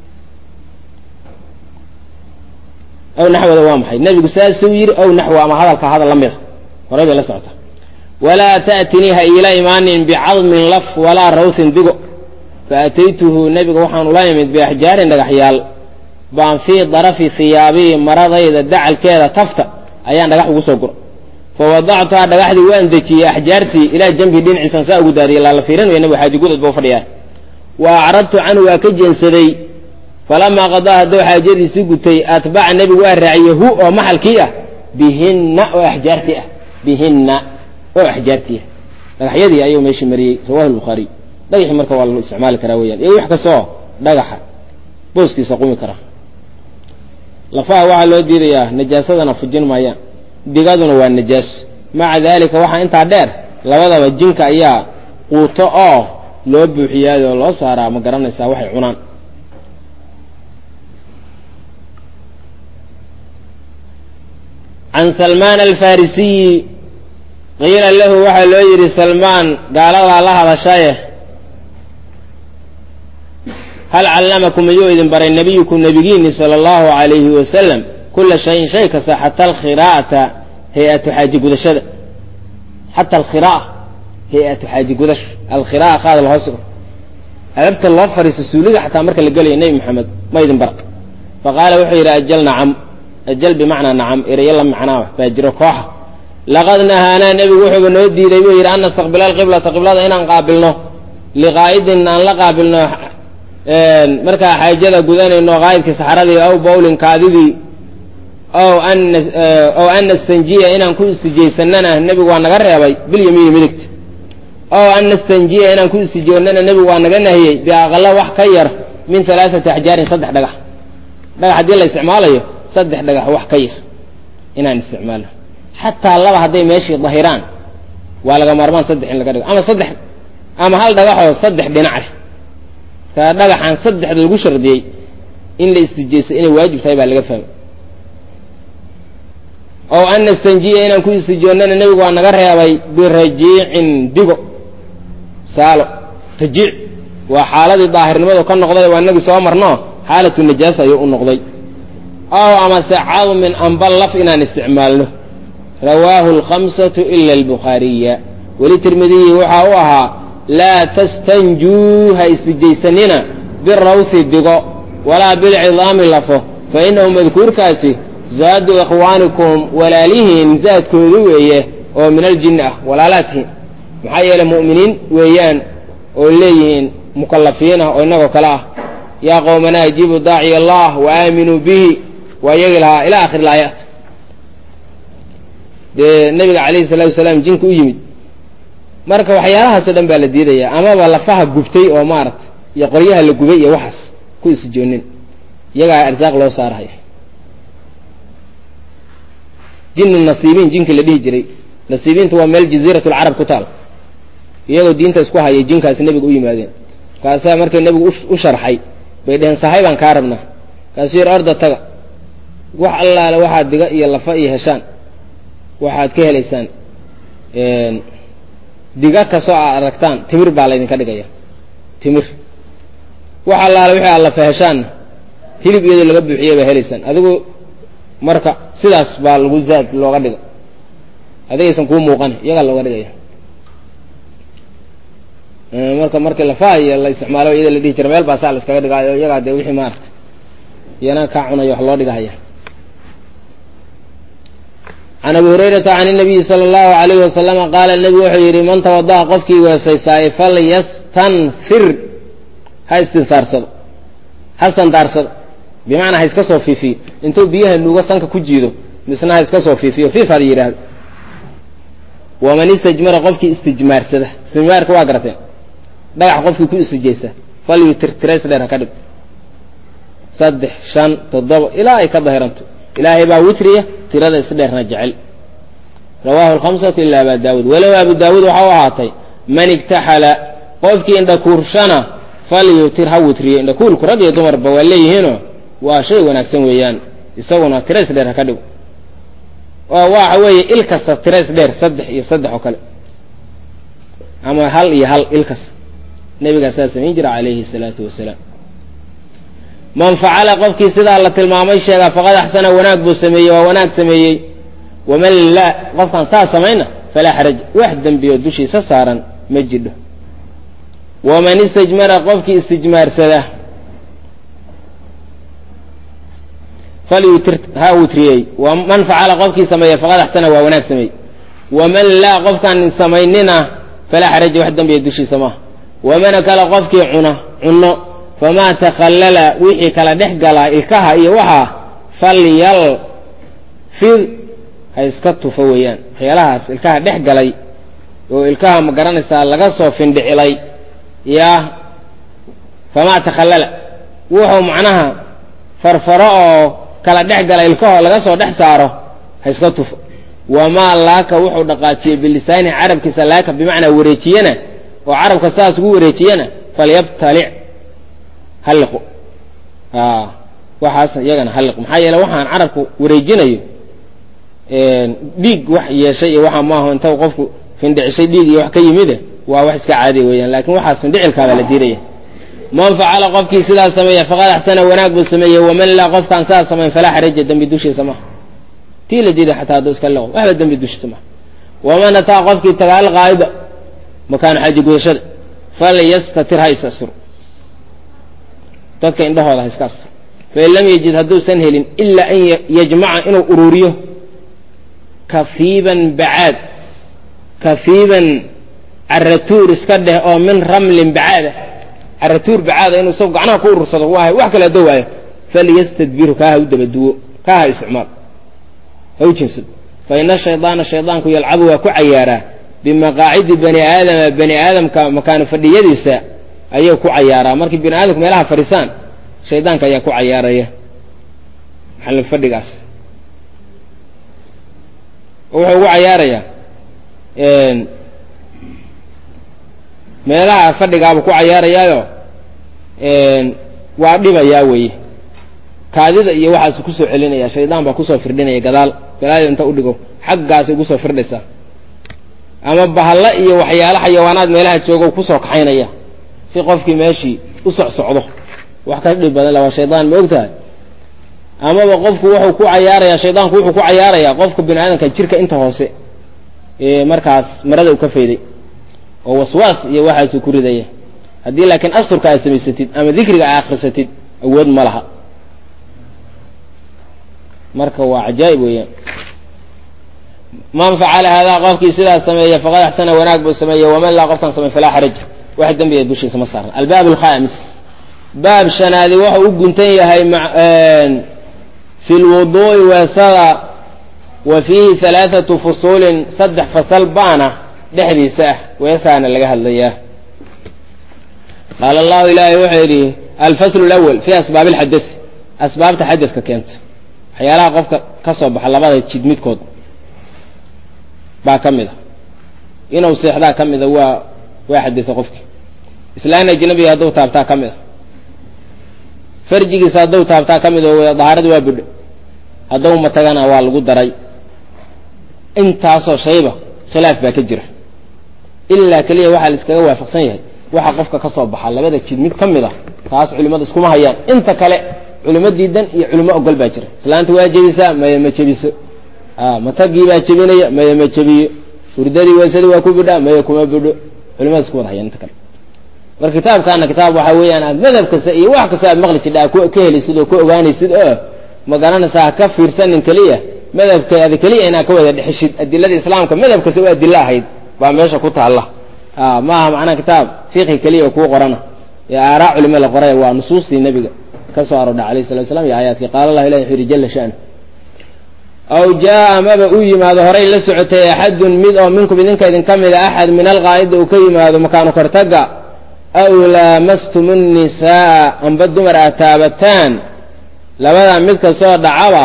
aw naxwada waa maxay nebigu saasuu yidhi aw naxwa ama hadalka hadal la mida horay bay la socota walaa ta'tinii ha iila imaanin bicadmin laf walaa rawthin digo faataytuhu nebiga waxaan ula imid biaxjaarin dhagaxyaal baan fii darafi hiyaabii maradayda dacalkeeda tafta ayaan dhagax ugu soo gura fa wadactuhaa dhagaxdii waan dejiyey axjaartii ilaa jambi dhinaciisan saa ugu daadiyay laala fiirinaya nebiga xaaji gudad bau fadhiyaa wa acradtu canhu waa ka jeensaday falamaa qadaa hadduu xaajadiisii gutay atbaca nebigu waa raaciyey hu oo maxalkii ah bihinna oo axjaartii ah bihinna oo axjaartii ah dhagaxyadii ayuu meeshii mariyey rawahu lbukhaariy dhagaxii marka waa la isticmaali karaa weyaan iyo wax kastoo dhagaxa booskiisa qumi kara lafaha waxaa loo diidayaa najaasadana fujin maayaan digaduna waa najaaso maca daalika waxaa intaa dheer labadaba jinka ayaa quuto oo loo buuxiyaay oo loo saaraa ma garanaysaa waxay cunaan can salmaan alfarisiyi qiila lahu waxaa loo yidhi salmaan gaaladaa la hadashaye hal callamakum mayuu idin baray nabiyukum nabigiini sala allahu alayhi wasalam kula shayin shay kasta xata alkhiraa'ata hay-atu xaaji gudashada xata alkhiraa'a hay-atu xaaji gudasho alkhiraa'a qaada lahoos alabta loo fariisto suuliga xataa marka la gelayo nebi maxamed ma idin bara fa qaala wuxuu yidhi ajal nacam ajal bimacnaa nacam erayo la macnaa baa jiro kooxa laqad nahaanaa nebigu wuxuuba noo diiday buu yidhi an nastaqbila alqiblata qiblada inaan qaabilno liqaa'idin aan la qaabilno markaa xaajada gudanayno qaa'idkii saxaradii aw bowlin kaadidii ow an ow an nastanjiya inaan ku istijaysanana nebigu waa naga reebay bilyamiini midigta ow an nastanjiya inaan ku istijoonnana nebigu waa naga nahiyey biaqala wax ka yar min alaaati axjaarin saddex dhagax dhagax haddii la isticmaalayo saddex dhagax wax ka yar inaan isticmaalno xataa laba hadday meeshii dahiraan waa laga maarmaan saddex in laga dhigo ama saddex ama hal dhagaxoo saddex dhinac leh kaa dhagaxaan saddexda lagu shardiyey in la istijayso inay waajib tahay baa laga fahmay ow an nastanjiya inaan ku istijoonnana nebigu waa naga reebay birajiicin digo saalo rajiic waa xaaladii daahirnimadu ka noqday waa inagii soo marno xaalatu najaasa ayuu u noqday ow amase cadmin amba laf inaan isticmaalno rawaahu alkhamsatu ila albukhaariya weli tirmidiyi waxaa u ahaa laa tastanjuu ha istijaysanina birawthi digo walaa bilcidaami lafo fa innahu madkuurkaasi zaadu ikhwaanikum walaalihiin zaadkoodu weeye oo min aljinni ah walaalaadkiin maxaa yeeley mu'miniin weeyaan oo leeyihiin mukallafiin ah oo innagoo kale ah yaa qowmanaa ajiibu daaciya allah wa aaminuu bihi waa iyagi lahaa ila akhir ilaayaat dee nabiga calayhi salaatu wasalaam jinka u yimid marka waxyaalahaasoo dhan baa la diidayaa amaba lafaha gubtay oo maaragtay iyo qoryaha la gubay iyo waxaas ku isjoonin iyagaa arsaaq loo saaraya jinu nasiibiin jinkii la dhihi jiray nasiibiintu waa meel jaziirat lcarab ku taal iyagoo diinta isku hayay jinkaasi nebiga u yimaadeen markaasaa markay nebigu u sharxay bay dheheen sahay baan kaa rabnaa kaasuu yidhi orda taga wax allaale waxaad diga iyo lafa iyo heshaan waxaad ka helaysaan diga kastoo aad aragtaan timir baa laydinka dhigaya timir wax allaale wixii aad lafa heshaanna hilib iyadoo laga buuxiyay baa helaysaan adigu marka sidaas baa lagu zaad looga dhiga adigaysan kuu muuqan iyagaa looga dhigaya marka markii lafaha iyo la isticmaalo iyada la dhihi jira meel baa saa la iskaga dhigaayo iyagaa dee wixii maarata iyana kaa cunayo wax loo dhigahaya can abi hurayrata can nabiyi sala allahu alayhi wasalama qaala nebigu wuxuu yidhi man tawada'a qofkii weesaysaaye falyastanfir ha istinfaarsado ha sandaarsado bimacnaa ha iska soo fiifiyo intuu biyaha nuugo sanka ku jiido misna ha iska soo fiifiyo fiif hada yidhaahdo waman istajmara qofkii istijmaarsada istijmaarka waa garateen dhagax qofkii ku istijaysa falyutir tirays dheer ha ka dhig saddex shan toddoba ilaa ay ka dahiranto ilaahay baa witriya tirada isdheerna jecel rawaahu alkhamsatu ila aba daawuud walow abu daawuud waxa u ahaatay man igtaxala qofkii indhakuurshana falyutir ha witriyo indhakuurku rag iyo dumarba waa leeyihiinoo waa shay wanaagsan weeyaan isaguna tirays dheer ha ka dhigo oo waxa weeye il kasta tirays dheer saddex iyo saddex oo kale ama hal iyo hal il kasta nebigaa saa samayn jira calayhi salaatu wasalaam man facala qofkii sidaa la tilmaamay sheegaa faqad axsana wanaag buu sameeyey waa wanaag sameeyey waman laa qofkaan saa samayna falaa xaraj wax dembiyo dushiisa saaran ma jidho waman istajmara qofkii istijmaarsada falyutir ha witriyey man facala qofkii sameeya faqad axsana waa wanaag sameeyey waman laa qofkaan samaynina falaa xaraja wax dembiya dushiisa maaha waman akala qofkii cuna cunno famaa takhallala wixii kala dhex galaa ilkaha iyo waxaa falyal fid ha iska tufo weeyaan waxyaalahaas ilkaha dhex galay oo ilkaha ma garanaysaa laga soo findhicilay yaa famaa takhallala wuxuu macnaha farfaro oo kala dhex gala ilkaho laga soo dhex saaro ha iska tufo wamaa laaka wuxuu dhaqaajiyey bilisaani carabkiisa laaka bimacnaa wareejiyana oo carabka saas ugu wareejiyana falyabtalic halliqu waxaas iyagana halliq maxaa yeele waxaan carabku wareejinayo dhiig wax yeeshay iyo waxaa maaho inta qofku findhicishay dhiig iyo wax ka yimide waa wax iska caadiya weeyaan laakiin waxaas findhicilkaabaa la diidaya man facala qofkii sidaas sameeya faqad axsana wanaag buu sameeyey waman laa qofkaan saas samayn falaa xaraja dembi dushiisa maha tii la diiday xataa hadduu iska liqo waxba dembi dushiisa maha waman ataa qofkii taga alqaa'ida makaanu xaji gudashada falyastatir ha is asturo dadka indhahooda ha iska asturo fain lam yajid hadduusan helin ilaa an yajmaca inuu ururiyo kafiiban bacaad kafiiban caratuur iska dheh oo min ramlin bacaada caratuur bacaada inuu isagu gacnaha ku urursado waahay wax kale hadoo waayo falyastadbirhu kaa ha u dabaduwo kaa ha isticmaal ha u jinsado fa ina shaydaana shaydaanku yalcabu waa ku cayaaraa bimaqaacidi bani aadama bani aadamka makaano fadhiyadiisa ayuu ku cayaaraa markii bani aadamku meelaha fadhisaan shaydaanka ayaa ku cayaaraya maxallin fadhigaas wuxuu ugu cayaarayaa meelaha fadhigaabuu ku cayaarayaayo waa dhibayaa weeye kaadida iyo waxaasu kusoo celinaya shaydaan baa kusoo firdhinaya gadaal gadaal inta udhigo xaggaasay kusoo firdhaysaa ama bahalla iyo waxyaalo xayawaanaad meelaha joogo kusoo kaxaynaya si qofkii meeshii u socsocdo wax ka dhib badan la waa shaydaan ma ogtahay amaba qofku wuxuu ku cayaarayaa shaydaanku wuxuu ku cayaarayaa qofka bini aadamka jirka inta hoose ee markaas marada uu ka fayday oo waswaas iyo waxaasuu ku ridaya haddii laakiin asturka aad samaysatid ama dikriga aad akrisatid awood ma laha marka waa cajaa'ib weeyaan man facala haadaa qofkii sidaas sameeya faqad axsana wanaag buu sameeyey waman laa qofkan samey falaa xaraja wax dembiga dushiisa ma saaran albaab alkhaamis baab shanaadi wuxuu u guntan yahay fi lwuduu'i weesada wa fiihi halaathatu fusuulin saddex fasal baana dhexdiisa ah weesaana laga hadlayaa qaala allahu ilaahay wuxuu yidhi alfaslu lawal fii asbaabi alxadai asbaabta xadadka keenta waxyaalaha qofka ka soo baxa labada jid midkood baa ka mid a inuu seexdaa ka mida waa waa xadida qofkii islaan ajnabiga hadduu taabtaa ka mid a farjigiisa hadduu taabtaa ka mid o dahaaradii waa budho hadduu matagana waa lagu daray intaasoo shayba khilaaf baa ka jira ilaa keliya waxaa la iskaga waafaqsan yahay waxa qofka ka soo baxa labada jid mid ka mid a taas culimmada iskuma hayaan inta kale culimo diidan iyo culimo ogol baa jira islaanta waa jebisaa maya ma jebiso matagii baa jebinaya maya ma jebiyo hurdadii waysadii waa ku bidhaa maya kuma bidho culimada isku wada hayaan inta kale marka kitaabkaana kitaab waxaa weeyaan aad madhab kasta iyo wax kasta aad maqli jidha ka helaysid oo ka ogaanaysid oo ma garanaysaa ha ka fiirsanin keliya madhabkaada keliya inaad ka wada dhexeshid adilada islaamka madhab kasta oo adilo ahayd baa meesha ku taalla maaha macnaha kitaab fiqhi keliya oo kuu qorana ee aaraa culimo la qoray waa nusuustii nebiga ka soo aroodha alayh salatu slam iyo aayaadkii qaala allah ilahi wuxu yidhi jala shanu aw jaa amaba uu yimaado horay la socotay axadun mid oo minkum idinka idinka mida axad min alqaa'ida uu ka yimaado makaanu kortaga aw laamastum nnisaaa amba dumar aad taabataan labadaa mid kastoo dhacaba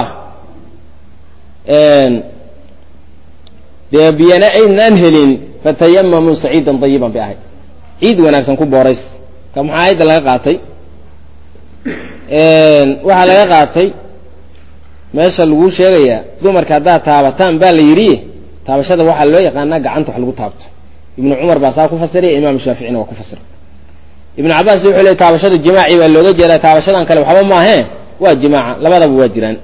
dee biyana aydnaan helin fatayamamuu saciidan dayiban bay ahayd ciid wanaagsan ku boorays ka maxaa aayadda laga qaatay waxaa laga qaatay meesha laguu sheegayaa dumarka haddaad taabataan baa la yidhi taabashada waxaa loo yaqaanaa gacanta wax lagu taabto ibnu cumar baa saa ku fasiraya imaam shaaficina waa ku fasira ibnu cabaas wuxuu leey taabashada jimaaci baa looga jeedaa taabashadan kale waxba maahee waa jimaaca labadaba waa jiraan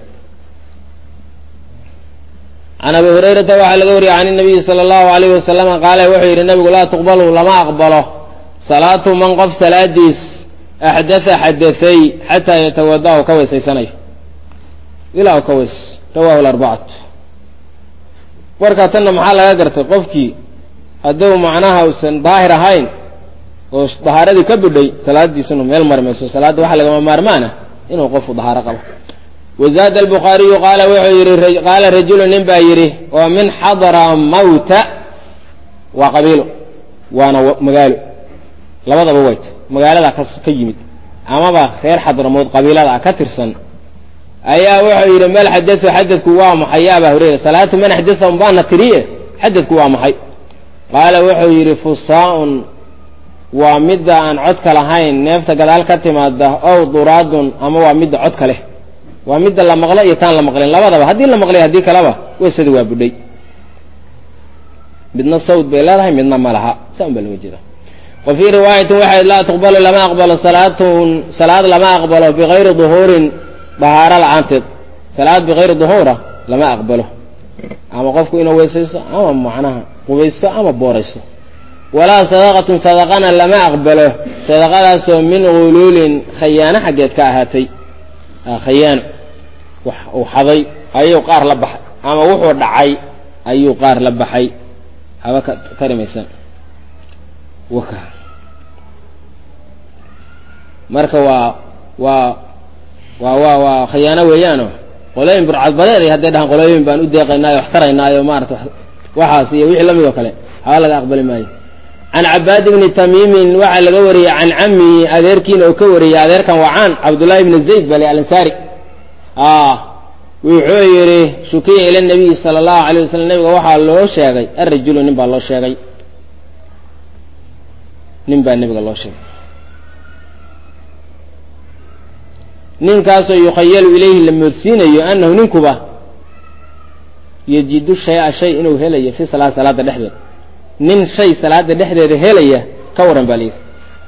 can abi hurayrata waxaa laga wariyay can nabiyi sala allahu alayhi wasalama qaala wuxuu yidhi nabigu laa tuqbalu lama aqbalo salaatu man qof salaadiis axdatha xadahay xataa yatawada u ka weysaysanayo ilaa u ka weys rawahu larbacatu warkaa tanna maxaa laga gartay qofkii hadduu macnaha usan daahir ahayn oo dahaaradii ka bidhay salaadiisinu meel mari mayso salaadda waxaa lagama maarmaana inuu qofku dahaaro qabo wazaada albukhaariyu qaala wuxuu yidhi qaala rajulu nin baa yidhi oo min xadra mawta waa qabiilo waana magaalo labadaba wayta magaaladaa ka ka yimid amaba reer xadramowd qabiilada ka tirsan ayaa wuxuu yidhi mal xadau xadadku waa maxay ya abaa hureyra salaatu man axdatahum baana tiriye xadadku waa maxay qaala wuxuu yidhi fusaaun waa midda aan codka lahayn neefta gadaal ka timaada ow duraadun ama waa midda codka leh waa midda la maqlo iyo taan la maqlin labadaba haddii la maqlay haddii kaleba weysada waa budhay midna sawd bay leedahay midna ma laha saa un baa looga jeeda wa fii riwaayatin waxay laa tuqbalu lama aqbalo salaatun salaad lama aqbalo bikayri duhuurin dahaaro la-aanteed salaad bikayri duhuura lama aqbalo ama qofku inuu weysaysto ama macnaha qubaysto ama booraysto walaa sadaqatun sadaqana lama aqbalo sadaqadaasoo min guluulin khayaano xaggeed ka ahaatay khayaano wax uu xaday ayuu qaar la baxay ama wuxuu dhacay ayuu qaar la baxay haba ka tarimaysan waka marka waa waa waa waa waa khayaano weeyaano qolooyin burcadbadeed ay hadday dhahaan qolooyin baan u deeqaynaayo wax taraynaayo maarata waxaas iyo wixii lamid oo kale haba laga aqbali maayo can cabaad bni tamiimin waxaa laga wariyey can camihi adeerkiina oo ka wariyey adeerkan waa caan cabdullahi bni zayd bale alansaari wuxuu yidhi shukiya ila nabiyi sala allahu alayh wasalam nabiga waxaa loo sheegay arajulu nin baa loo sheegay nin baa nabiga loo sheegay ninkaasoo yukhayalu ilayhi la moodsiinayo anahu ninkuba yajidu shay-a shay inuu helayo fi salaad salaada dhexdeeda nin shay salaada dhexdeeda helaya ka waran baa layidhi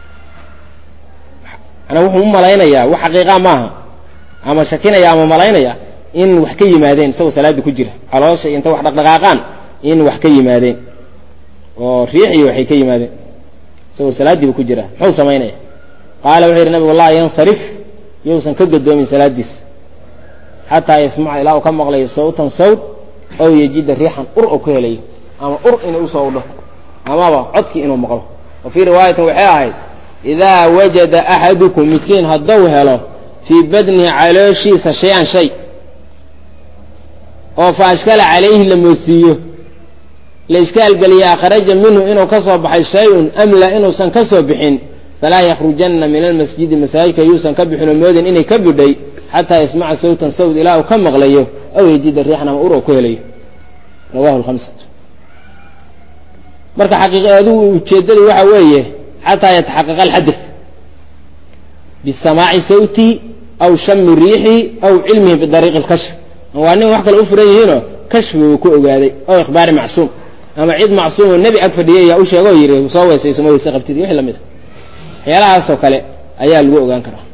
manaa wuxuu u malaynayaa wax xaqiiqa maaha ama shakinaya ama malaynaya in wax ka yimaadeen isagoo salaada ku jira caloosha inta wax dhaqdhaqaaqaan in wax ka yimaadeen oo riixiyo waxay ka yimaadeen isagoo salaadiiba ku jira muxuu samaynaya qaala wuxuu yidhi nabigu laa yansarif yousan ka gadoomin salaadiisa xataa yasmaca ilaa uu ka maqlayo sawtan sawt ow yajida riixan ur oo ka helayo ama ur inuu usoo udho amaba codkii inuu maqlo wa fii riwaayatin waxay ahayd idaa wajada axadukum midkiin hadduu helo fii badnihi calooshiisa shay-an shay oo fa ashkala calayhi la moodsiiyo la ishkaalgeliye akhraja minhu inuu ka soo baxay shay-un amla inuusan ka soo bixin falaa yakhrujanna min almasjidi masaajidka yuusan ka bixin oo moodin inay ka bidhay xataa yasmaca sawtan sawd ilaa uu ka maqlayo aw yajida riixan ama ur oo ku helayo rawahu lhamsatu marka xaqiiq adigu ujeeddadu waxa weeye xataa yataxaqaqa alxadaf bisamaaci sawtihi aw shami riixihi aw cilmihi bidariiqi lkashf waa nin wax kale u furan yihiinoo kashfi uu ku ogaaday aw ikhbaari macsuum ama cid macsuumoo nebi ag fadhiyay yaa u sheegoo yidhi soo weysayso ma weyse qabtid wixii lamid a waxyaalahaasoo kale ayaa lagu ogaan karaa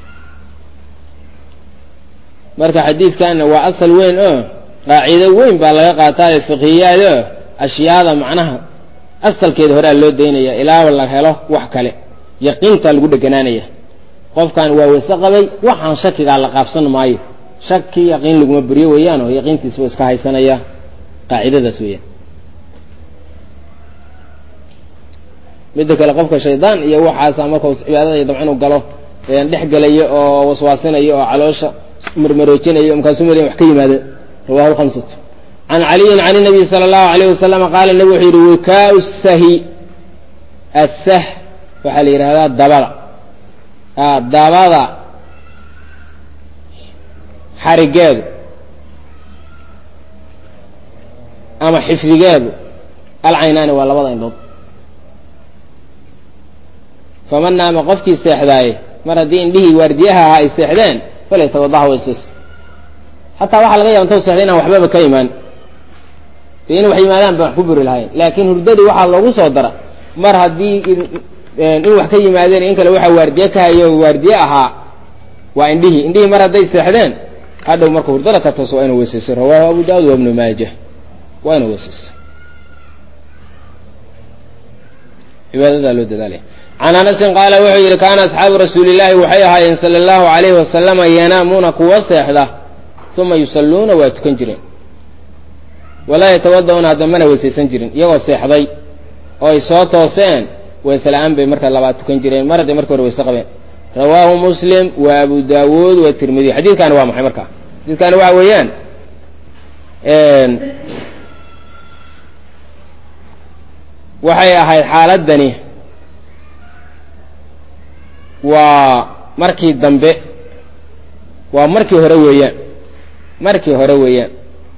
marka xadiidkanna waa asal weyn oo qaacido weyn baa laga qaataayo fiqhiyaad oo ashyaada macnaha asalkeeda horea loo daynaya ilaa la helo wax kale yaqiintaa lagu dheganaanaya qofkan waa weyse qabay waxaan shakigaa la qaabsan maayo shaki yaqiin laguma buriyo weeyaan oo yaqiintiisba iska haysanaya qaacidadaas weeyaan midda kale qofka shaydaan iyo waxaasa markau cibaadada iyo dabcan u galo dhex gelayo oo waswaasinayo oo caloosha marmaroojinayo markaasuu madayn wax ka yimaado rawahu lhamsatu can caliyin can nabiy sala allahu alayh wasalama qaala nebi wuxuu yidhi wikaau sahi asah waxaa la yidhahdaa dabada dabada xarigeedu ama xifdigeedu alcaynaani waa labada indhood faman naama qofkii seexdaaye mar haddii indhihii waardiyaha ahaa ay seexdeen falay tawadaha weysays xataa waxaa laga yaba intau seexday inaan waxbaba ka imaan dee in wax yimaadaan baan wax ku buri lahayn laakiin hurdadii waxaa loogu soo dara mar haddii in wax ka yimaadeen in kale waxaa waardiye ka hayo waardiye ahaa waa indhihii indhihii mar hadday seexdeen hadhow marka hurdada ka tooso waa inu weysayso rawaahu abu daawud wa ibnu maaja waa inu weysayso cibaadadaa loo dadaalaya can anasin qaala wuxuu yidhi kaana asxaabu rasuuli illaahi waxay ahaayeen sala allahu alayhi wasalama yanaamuuna kuwa seexda uma yusalluuna waa tukan jireen walaa yatawada'uuna hadda mana weysaysan jirin iyagoo seexday oo ay soo tooseen weyse la-aan bay marka labaad tukan jireen mar hadday marka hore weyse qabeen rawaahu muslim wa abu daawuud wa tirmidi xadiidkaani waa maxay marka xadiidkaani waxa weeyaan waxay ahayd xaaladani waa markii dambe waa markii hore weeyaan markii hore weeyaan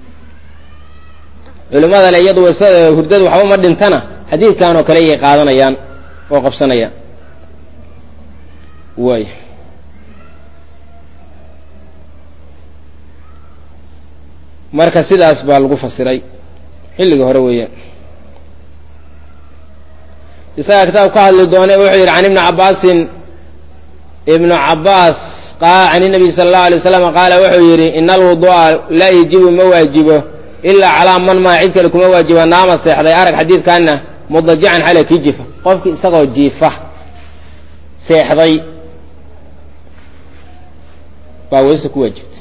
culimmada le iyadu waysada hurdada waxba ma dhintana xadiidkan oo kale iyay qaadanayaan oo qabsanayaan way marka sidaas baa lagu fasiray xilliga hore weeyaan isagaa kitaab ka hadli doone wuxuu yidhi can ibni cabbaasin ibnu cabbaas can inabiy sala allahu alay waslam qaala wuxuu yidhi ina alwudu'a laa yajibu ma waajibo ilaa calaa man maa cid kale kuma waajiba naama seexday arag xadiidkaana mudajican xale kii jifa qofkii isagoo jiifa seexday baa weyse ku waajibtay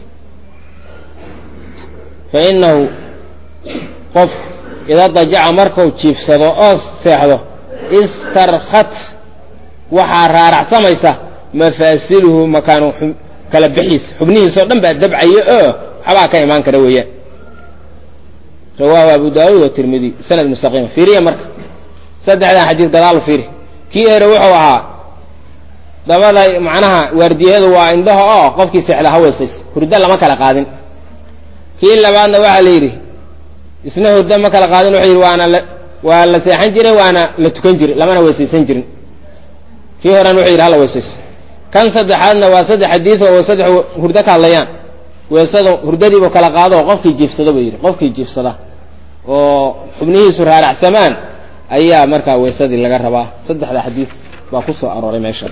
fa inahu qofku ida dajaca markuu jiifsado oo seexdo istarkat waxaa raaracsamaysa mafaasiluhu makaanu kala bixiisa xubnihiisa oo dhan baa dabcaya oo waxbaa ka imaan kara weeyaan rawaahu abu daawuud wa tirmidi sanad mustaqiima fiiriya marka saddexdan xadiid gadaal fiiri kii hore wuxuu ahaa dabada macnaha waardiyadu waa indhaha oo qofkii seexda ha weysayso hurdo lama kala qaadin kii labaadna waxaa la yidhi isna hurdo ma kala qaadin wuxuu yidhi waana la waa la seexan jiray waana la tukan jiray lamana weysaysan jirin kii horena wuxuu yidhi hala weysayso kan saddexaadna waa saddex xadiid oo saddex hurdo ka hadlayaan weysada hurdadiibu kala qaado oo qofkii jiifsada buu yidhi qofkii jiifsada oo xubnihiisu raaracsamaan ayaa markaa weysadii laga rabaa saddexda xadiid baa ku soo arooray meesha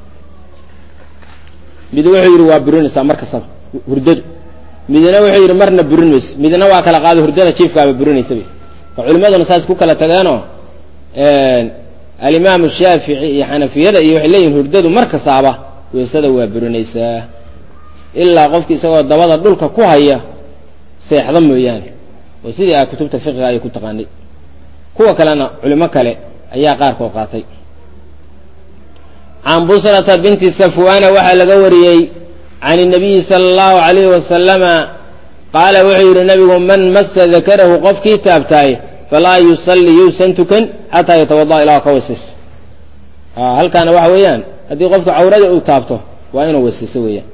mid wuxuu yidhi waa burinaysaa mar kastaba hurdadu midna wuxuu yidhi marna burin mayso midna waa kala qaado hurdada jiifkaaba burinaysa bay oo culimmaduna saas ku kala tageenoo alimaamu shaafici iyo xanafiyada iyo waxay leeyihin hurdadu mar kastaaba weysada waa burinaysaa ilaa qofki isagoo dabada dhulka ku haya seexda mooyaane oo sidii a kutubta fiqiga ay ku taqaanay kuwa kalena culimo kale ayaa qaarkood qaatay can busrata binti safwana waxaa laga wariyey can الnabiyi salى اllahu alayhi wasalama qaala wuxuu yidhi nabigu man masa dakarahu qofkii taabtaay falaa yusalli yuusan tukan xataa yatawada'a ilaa ka weysayso halkaana waxa weeyaan haddii qofka cawrada uu taabto waa inuu weysayso weeyaan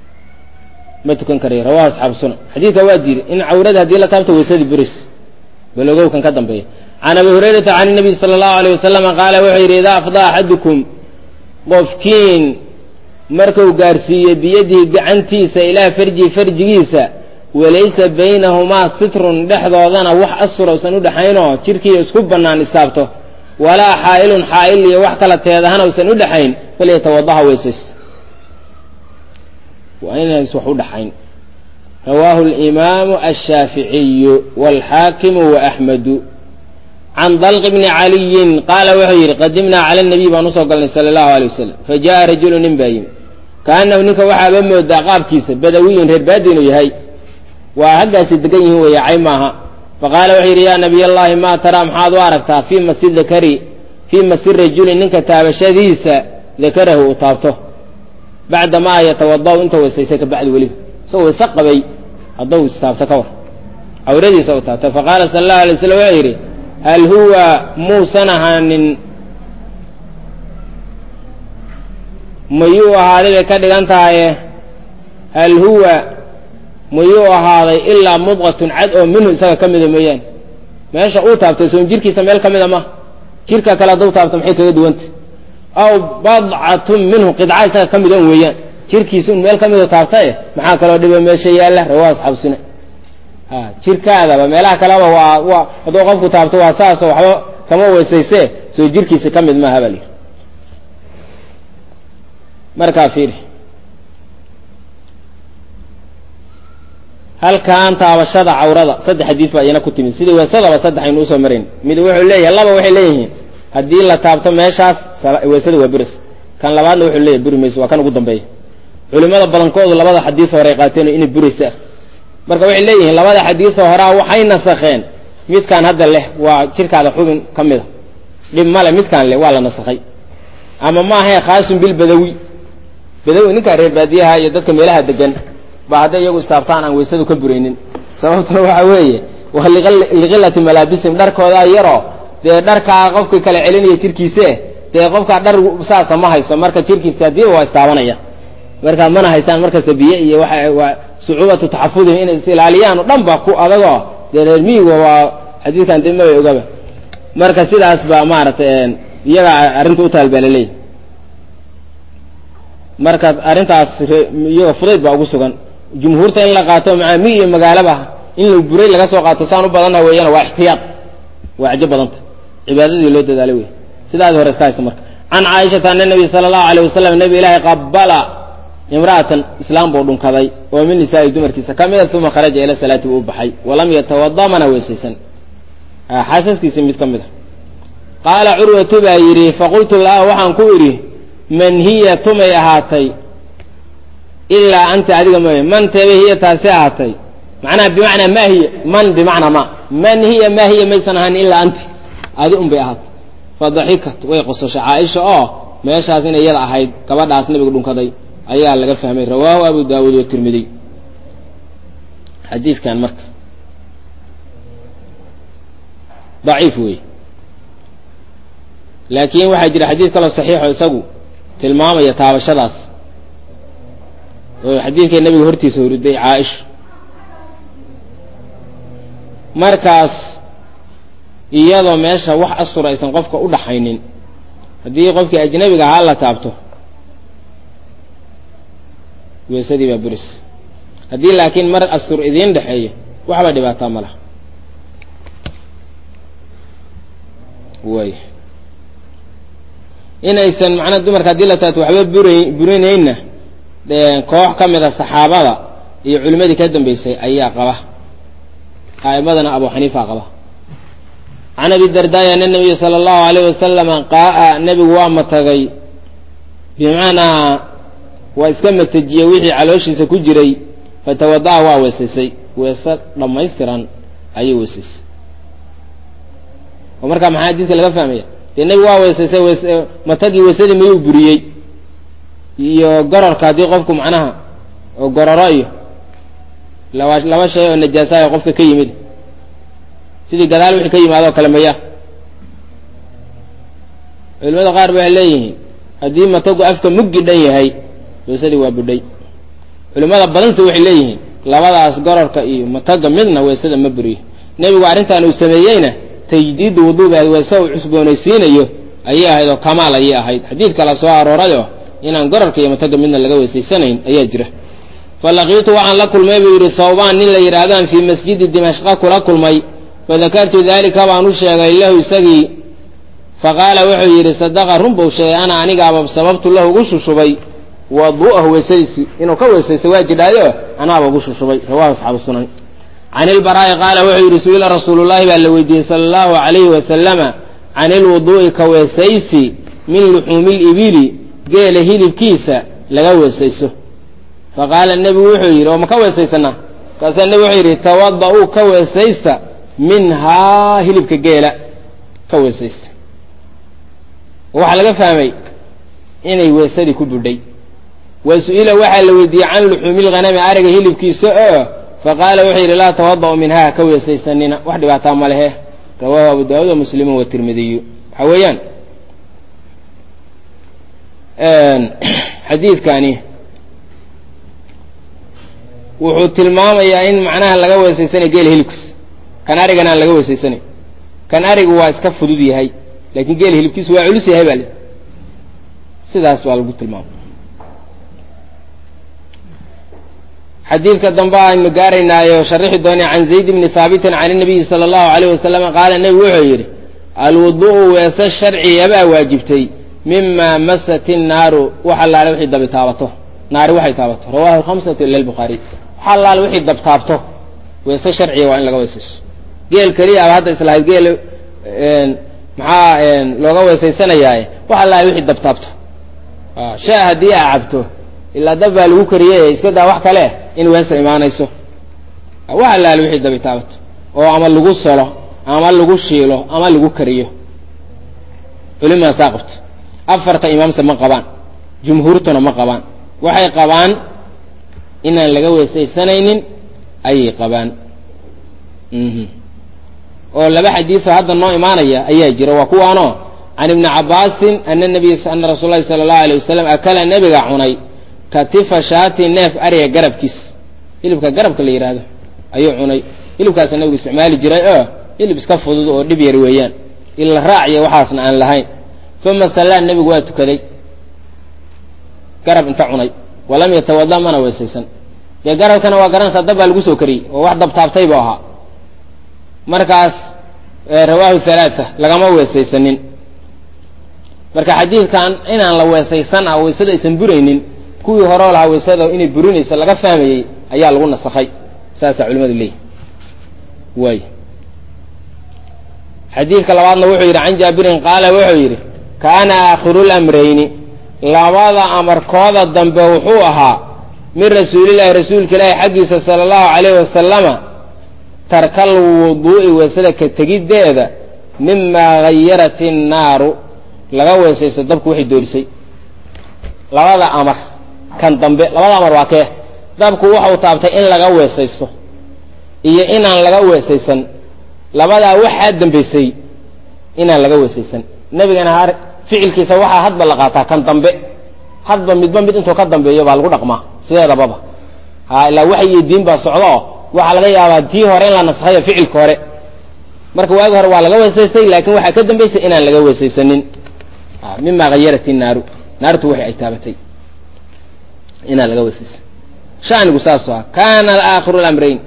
ma tukan karayo rawahu asxaabu sunan xadiidka waa diiday in cawrada haddii la taabto weysadii buris balogowkan ka dambeeya can abi hurayrata can nabiy sala allahu aleyh wasalama qaala wuxuu yidhi idaa afdaa axadukum qofkiin markuu gaarsiiye biyadihi gacantiisa ilaa farjihi farjigiisa walaysa baynahumaa sitrun dhexdoodana wax asfur usan u dhexaynoo jidhkiiyo isku bannaan istaabto walaa xaa'ilun xaa'il iyo wax kala teedahana usan u dhexayn falyatawadaha weysays waa inays wax u dhaxayn rawaahu alimaamu ashaaficiyu waalxaakimu waaxmedu can dalqi bni caliyin qaala wuxuu yidhi qadimnaa cala nabiy baan usoo galnay sala allahu alay wasalam fa ja'a rajulu nin baa yimi kaanahu ninka waxaaba moodaa qaabkiisa badawiyun reer baadi inuu yahay waa haggaasi degan yihiin weeye cay maaha faqaala wuxuu yidhi yaa nabiy allahi maa taraa maxaad u aragtaa fii masi dakari fii masi rajuli ninka taabashadiisa dakarahu uu taabto bacda maa yatawada'u inta weysaysay ka bacdi weliba isagoo weyse qabay hadduu istaabto ka war cawradiisa u taabtay faqaala sala allahu alay waslam wuxuu yidhi hal huwa muusan ahaanin mayuu ahaaday bay ka dhigan tahaye hal huwa mayuu ahaaday ilaa mudqatun cad oo minhu isaga ka mida mooyaane meesha uu taabtay soon jirkiisa meel ka mida ma jirka kale hadduu taabto maxay kaga duwanta aw badcatun minhu qidca isaga ka mid on weeyaan jirkiisa un meel ka midu taabtae maxaa kaloo dhiba meesha yaalla rawaa asxaabu suna a jirkaadaba meelaha kaleba waa waa hadduu qofku taabto waa saasoo waxba kama weysayse soo jirkiisa ka mid maaha baa lihi markaa fiiri halkan taabashada cawrada saddex xadiis baa iyana ku timid sidii weesadaba saddex aynu usoo marayn mid wuxuu leeyahay laba waxay leeyihiin haddii la taabto meeshaas weesada waa buris kan labaadna wuxuu leeyahay buri mayso waa kan ugu dambeeya culimada badankoodu labada xadiis hore ay qaateen inay buraysa ah marka waxay leeyihiin labada xadiisoo horaa waxay nasakheen midkaan hadda leh waa jirkaada xubin ka mida dhib male midkaan leh waa la nasakhay ama maahae khaasun bilbadawi badawi ninkaa reer baadiyaha iyo dadka meelaha degan ba hadday iyagu istaabtaan aan weysadu ka buraynin sababtuna waxa weeye waa liqilati malaabisim dharkoodaa yaroo dee dharkaa qofka kala celinaya jirkiise dee qofkaa dhar saasa ma hayso marka jirkiisa hadiiba waa istaabanaya markaa mana haysaan markasta biyo iyo waa waa sucuubatu taxafudihim inay is ilaaliyaan oo dhan ba ku adagoo dee reer miyiga waa xadiidkan dee mabay ogaba marka sidaas baa maaragtay iyaga arrinta u taal baa laleeyahy marka arrintaas iyaga fudayd baa ugu sugan jumhuurta in la qaato maaa mi iyo magaalaba in la buray laga soo qaato saan u badanna weeyaan waa ixtiyaad waa cajo badanta cibaadadii loo dadaalay wey sidaadi hore iska haysta marka can caaishata ana nabiy sala allahu alayh wasalam nabi ilaahi qabala imra'atan islaam buu dhunkaday oo min nisaa'i dumarkiisa ka mida uma kharaja ila salaati uu baxay walam yatawada mana weysaysan xaasaskiisii mid ka mid a qaala curwatu baa yidhi faqultu laha waxaan ku idhi man hiya tumay ahaatay ilaa anta adiga mooye man teebe hiya taasi ahaatay macnaha bimacnaa ma hiya man bimacnaa ma man hiya ma hiya maysan ahaan ilaa anti adi un bay ahaatay fadaxikat way qososhay caaisha oo meeshaas inay iyada ahayd gabadhaas nabiga dhunkaday ayaa laga fahmay rawaahu abu daawuud watirmidiy xadiidkan marka daciif wey laakiin waxaa jira xadiid kaloo saxiixo isagu tilmaamaya taabashadaas oo xadiidkay nabiga hortiisa horiday caaisha markaas iyadoo meesha wax asur aysan qofka u dhaxaynin haddii qofkii ajnabiga ahaa la taabto weesadii baa buris haddii laakiin mar astur idiin dhexeeyo waxba dhibaataa ma laha way inaysan macnaa dumarka haddii la taabto waxba buray burinaynna koox ka mid a saxaabada iyo culimmadii ka dambeysay ayaa qaba a'immadana abu xaniifa qaba can abi dardaaya ana nabiya sala allahu alayh wasalama qaa'a nebigu waa matagay bimacnaa waa iska matajiyey wixii calooshiisa ku jiray fatawada'a waa weesaysay weese dhammaystiran ayay weesaysay oo markaa maxaa xadiidka laga fahmaya dee nebigu waa weesaysay wees matagii weesadii mayuu buriyey iyo gororka haddii qofku macnaha oo gororo iyo laba laba shay oo najaasayo qofka ka yimid sidii gadaal wixii ka yimaadoo kale maya culimada qaar ba waxay leeyihiin haddii matagu afka muggi dhan yahay weesadii waa budhay culimada badanse waxay leeyihiin labadaas gororka iyo mataga midna weesada ma buriyo nebigu arrintan uu sameeyeyna tajdiidu wuduuga weese uu cusboonaysiinayo ayay ahayd oo kamaal ayay ahayd xadiid kala soo aroorayoo inaan gorarka iyo mataga midna laga weysaysanayn ayaa jira falaqiitu waxaan la kulmay buu yidhi thawbaan nin la yidhaahdaan fii masjidi dimashqa kula kulmay fadakartu daalika baan u sheegay lahu isagii faqaala wuxuu yidhi sadaqa run buu sheegay ana anigaaba sababtu lahu ugu shushubay wadu'ahu weysadiisii inuu ka weysaysta waa jidhaayo anaaba ugu shushubay rawahu asxaabu sunan can ilbaraa'i qaala wuxuu yidhi su-ila rasuulullahi baa la weydiiyey sala allahu calayhi wasalama can ilwuduu'i ka weesaysi min luxuumi libili geela hilibkiisa laga weesayso faqaala nebigu wuxuu yidhi oo ma ka weesaysanaa markaasaa nebigu wuxuu yidhi tawada-uu ka weesaysta minhaa hilibka geela ka weesaysta waxaa laga fahmay inay weesadii ku budhay wa su-ila waxaa la weydiiyey can luxuumi lghanami ariga hilibkiisa oo faqaala wuxuu yidhi laa tawada'u minhaa ka weesaysanina wax dhibaataa ma lehe rawaahu abu daawuud wa muslimu watirmidiyu waxaa weeyaan xadiidkani wuxuu tilmaamayaa in macnaha laga weesaysanay geela hilibkiisa kan arigan aan laga weesaysanay kan arigu waa iska fudud yahay laakiin geela hilibkiisu waa culus yahay baa le sidaas baa lagu tilmaamay xadiidka dambe aynu gaaraynaayo sharixi doonay can zayd bni haabitin can inabiyi sala allahu alayh wasalam qaala nebigu wuxuu yidhi alwudu'u weese sharciyabaa waajibtay mima masat innaaru wax allaale wixii dabi taabato naari waxay taabato rawahu lhamsatu ila lbukhaariy wax allaale wixii dab taabto weese sharciya waa in laga weesayso geel keliya aba hadda islahayd geel maxaa looga weesaysanayaaye wax allaale wixii dab taabto shaa haddii aa cabto ilaa dab baa lagu kariyey iska daa wax kale in weesa imaanayso wax allaale wixii dabi taabato oo ama lagu solo ama lagu shiilo ama lagu kariyo culimaa saa qabto afarta imaamse ma qabaan jumhuurtuna ma qabaan waxay qabaan inaan laga weesaysanaynin ayay qabaan oo laba xadiioo hadda noo imaanaya ayaa jira waa kuwaanoo can ibni cabaasin ana nabiy ana rasuul lahi sala allahu alay wasalam akala nebiga cunay katifa shaati neef ariga garabkiis hilibka garabka la yidhaahdo ayuu cunay hilibkaasa nabigu isticmaali jiray oo hilib iska fudud oo dhib yar weeyaan ila raaciya waxaasna aan lahayn uma sallaa nebigu waa tukaday garab inta cunay walam yatawada mana weesaysan dee garabkana waa garanaysaa dab baa lagu soo kariyey oo wax dabtaabtay buu ahaa markaas rawaahu halaata lagama weesaysanin marka xadiidkan inaan la weesaysan ah weysadu aysan buraynin kuwii horeo lahaa weysada inay burinayso laga fahmayey ayaa lagu nasakhay saasaa culimadu leeyihi waay xadiidka labaadna wuxuu yidhi can jaabirin qaala wuxuu yidhi kaana aakhiru lamrayni labada amarkooda dambe wuxuu ahaa min rasuulillahi rasuulka ilaahi xaggiisa sala allahu calayhi wasalama tarkal wuduu'i weysada ka tegiddeeda mimaa hayarat innaaru laga weesaysto dabku waxay doorisay labada amar kan dambe labada amar waa kee dabku waxau taabtay in laga weesaysto iyo inaan laga weesaysan labadaa waxaa dambaysay inaan laga weesaysan nebigana har ficilkiisa waxaa hadba la qaataa kan dambe hadba midba mid intuu ka dambeeyo baa lagu dhaqmaa sideedababa ha ilaa waxay iyo diin baa socdo oo waxaa laga yaabaa tii hore in la naskhayo ficilka hore marka waagi hore waa laga weesaystay laakiin waxaa ka dambaysay inaan laga weesaysanin mima hayarat innaaru naartu waxay ay taabatay inaan laga weesaysan shanigu saasoo ah kana aakhiru lamrayn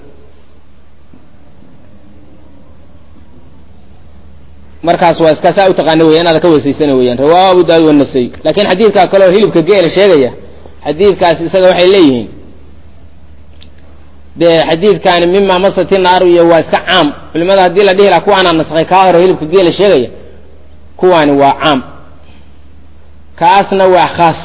markaas waa iska saa utaqaana weya inaada ka weesaysana weyaan rawaahu abu daawud wanasay lakin xadiidkaa kale oo hilibka geela sheegaya xadiidkaas isaga waxay leeyihiin dee xadiidkaani mima masati naaru iyo waa iska caam culimada haddii la dhihi laha kuwaanaa naskhay kaa hore hilibka geela sheegaya kuwaani waa caam kaasna waa khaas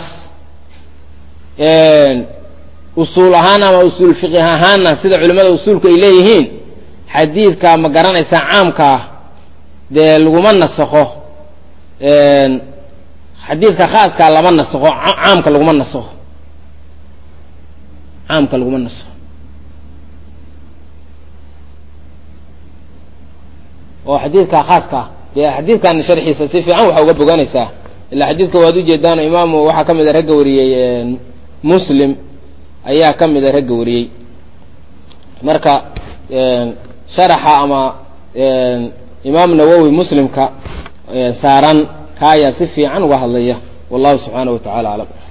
usuul ahaan ama usuul fiqih ahaanna sida culimada usuulku ay leeyihiin xadiidka ma garanaysaa caamkaa dee laguma nasakho xadiidka khaaskaa lama nasakho caamka laguma nasakho caamka laguma nasakho oo xadiidka khaaska dee xadiidkan sharxiisa si fiican waxaa uga boganaysaa ilaa xadiidka waad ujeedaan imaamu waxaa ka mid a ragga wariyey muslim ayaa ka mid a ragga wariyey marka sharaxa ama imaam nawowi muslimka saaran ka ayaa si fiican uga hadlaya wallahu subxaanaه wa tacala aclam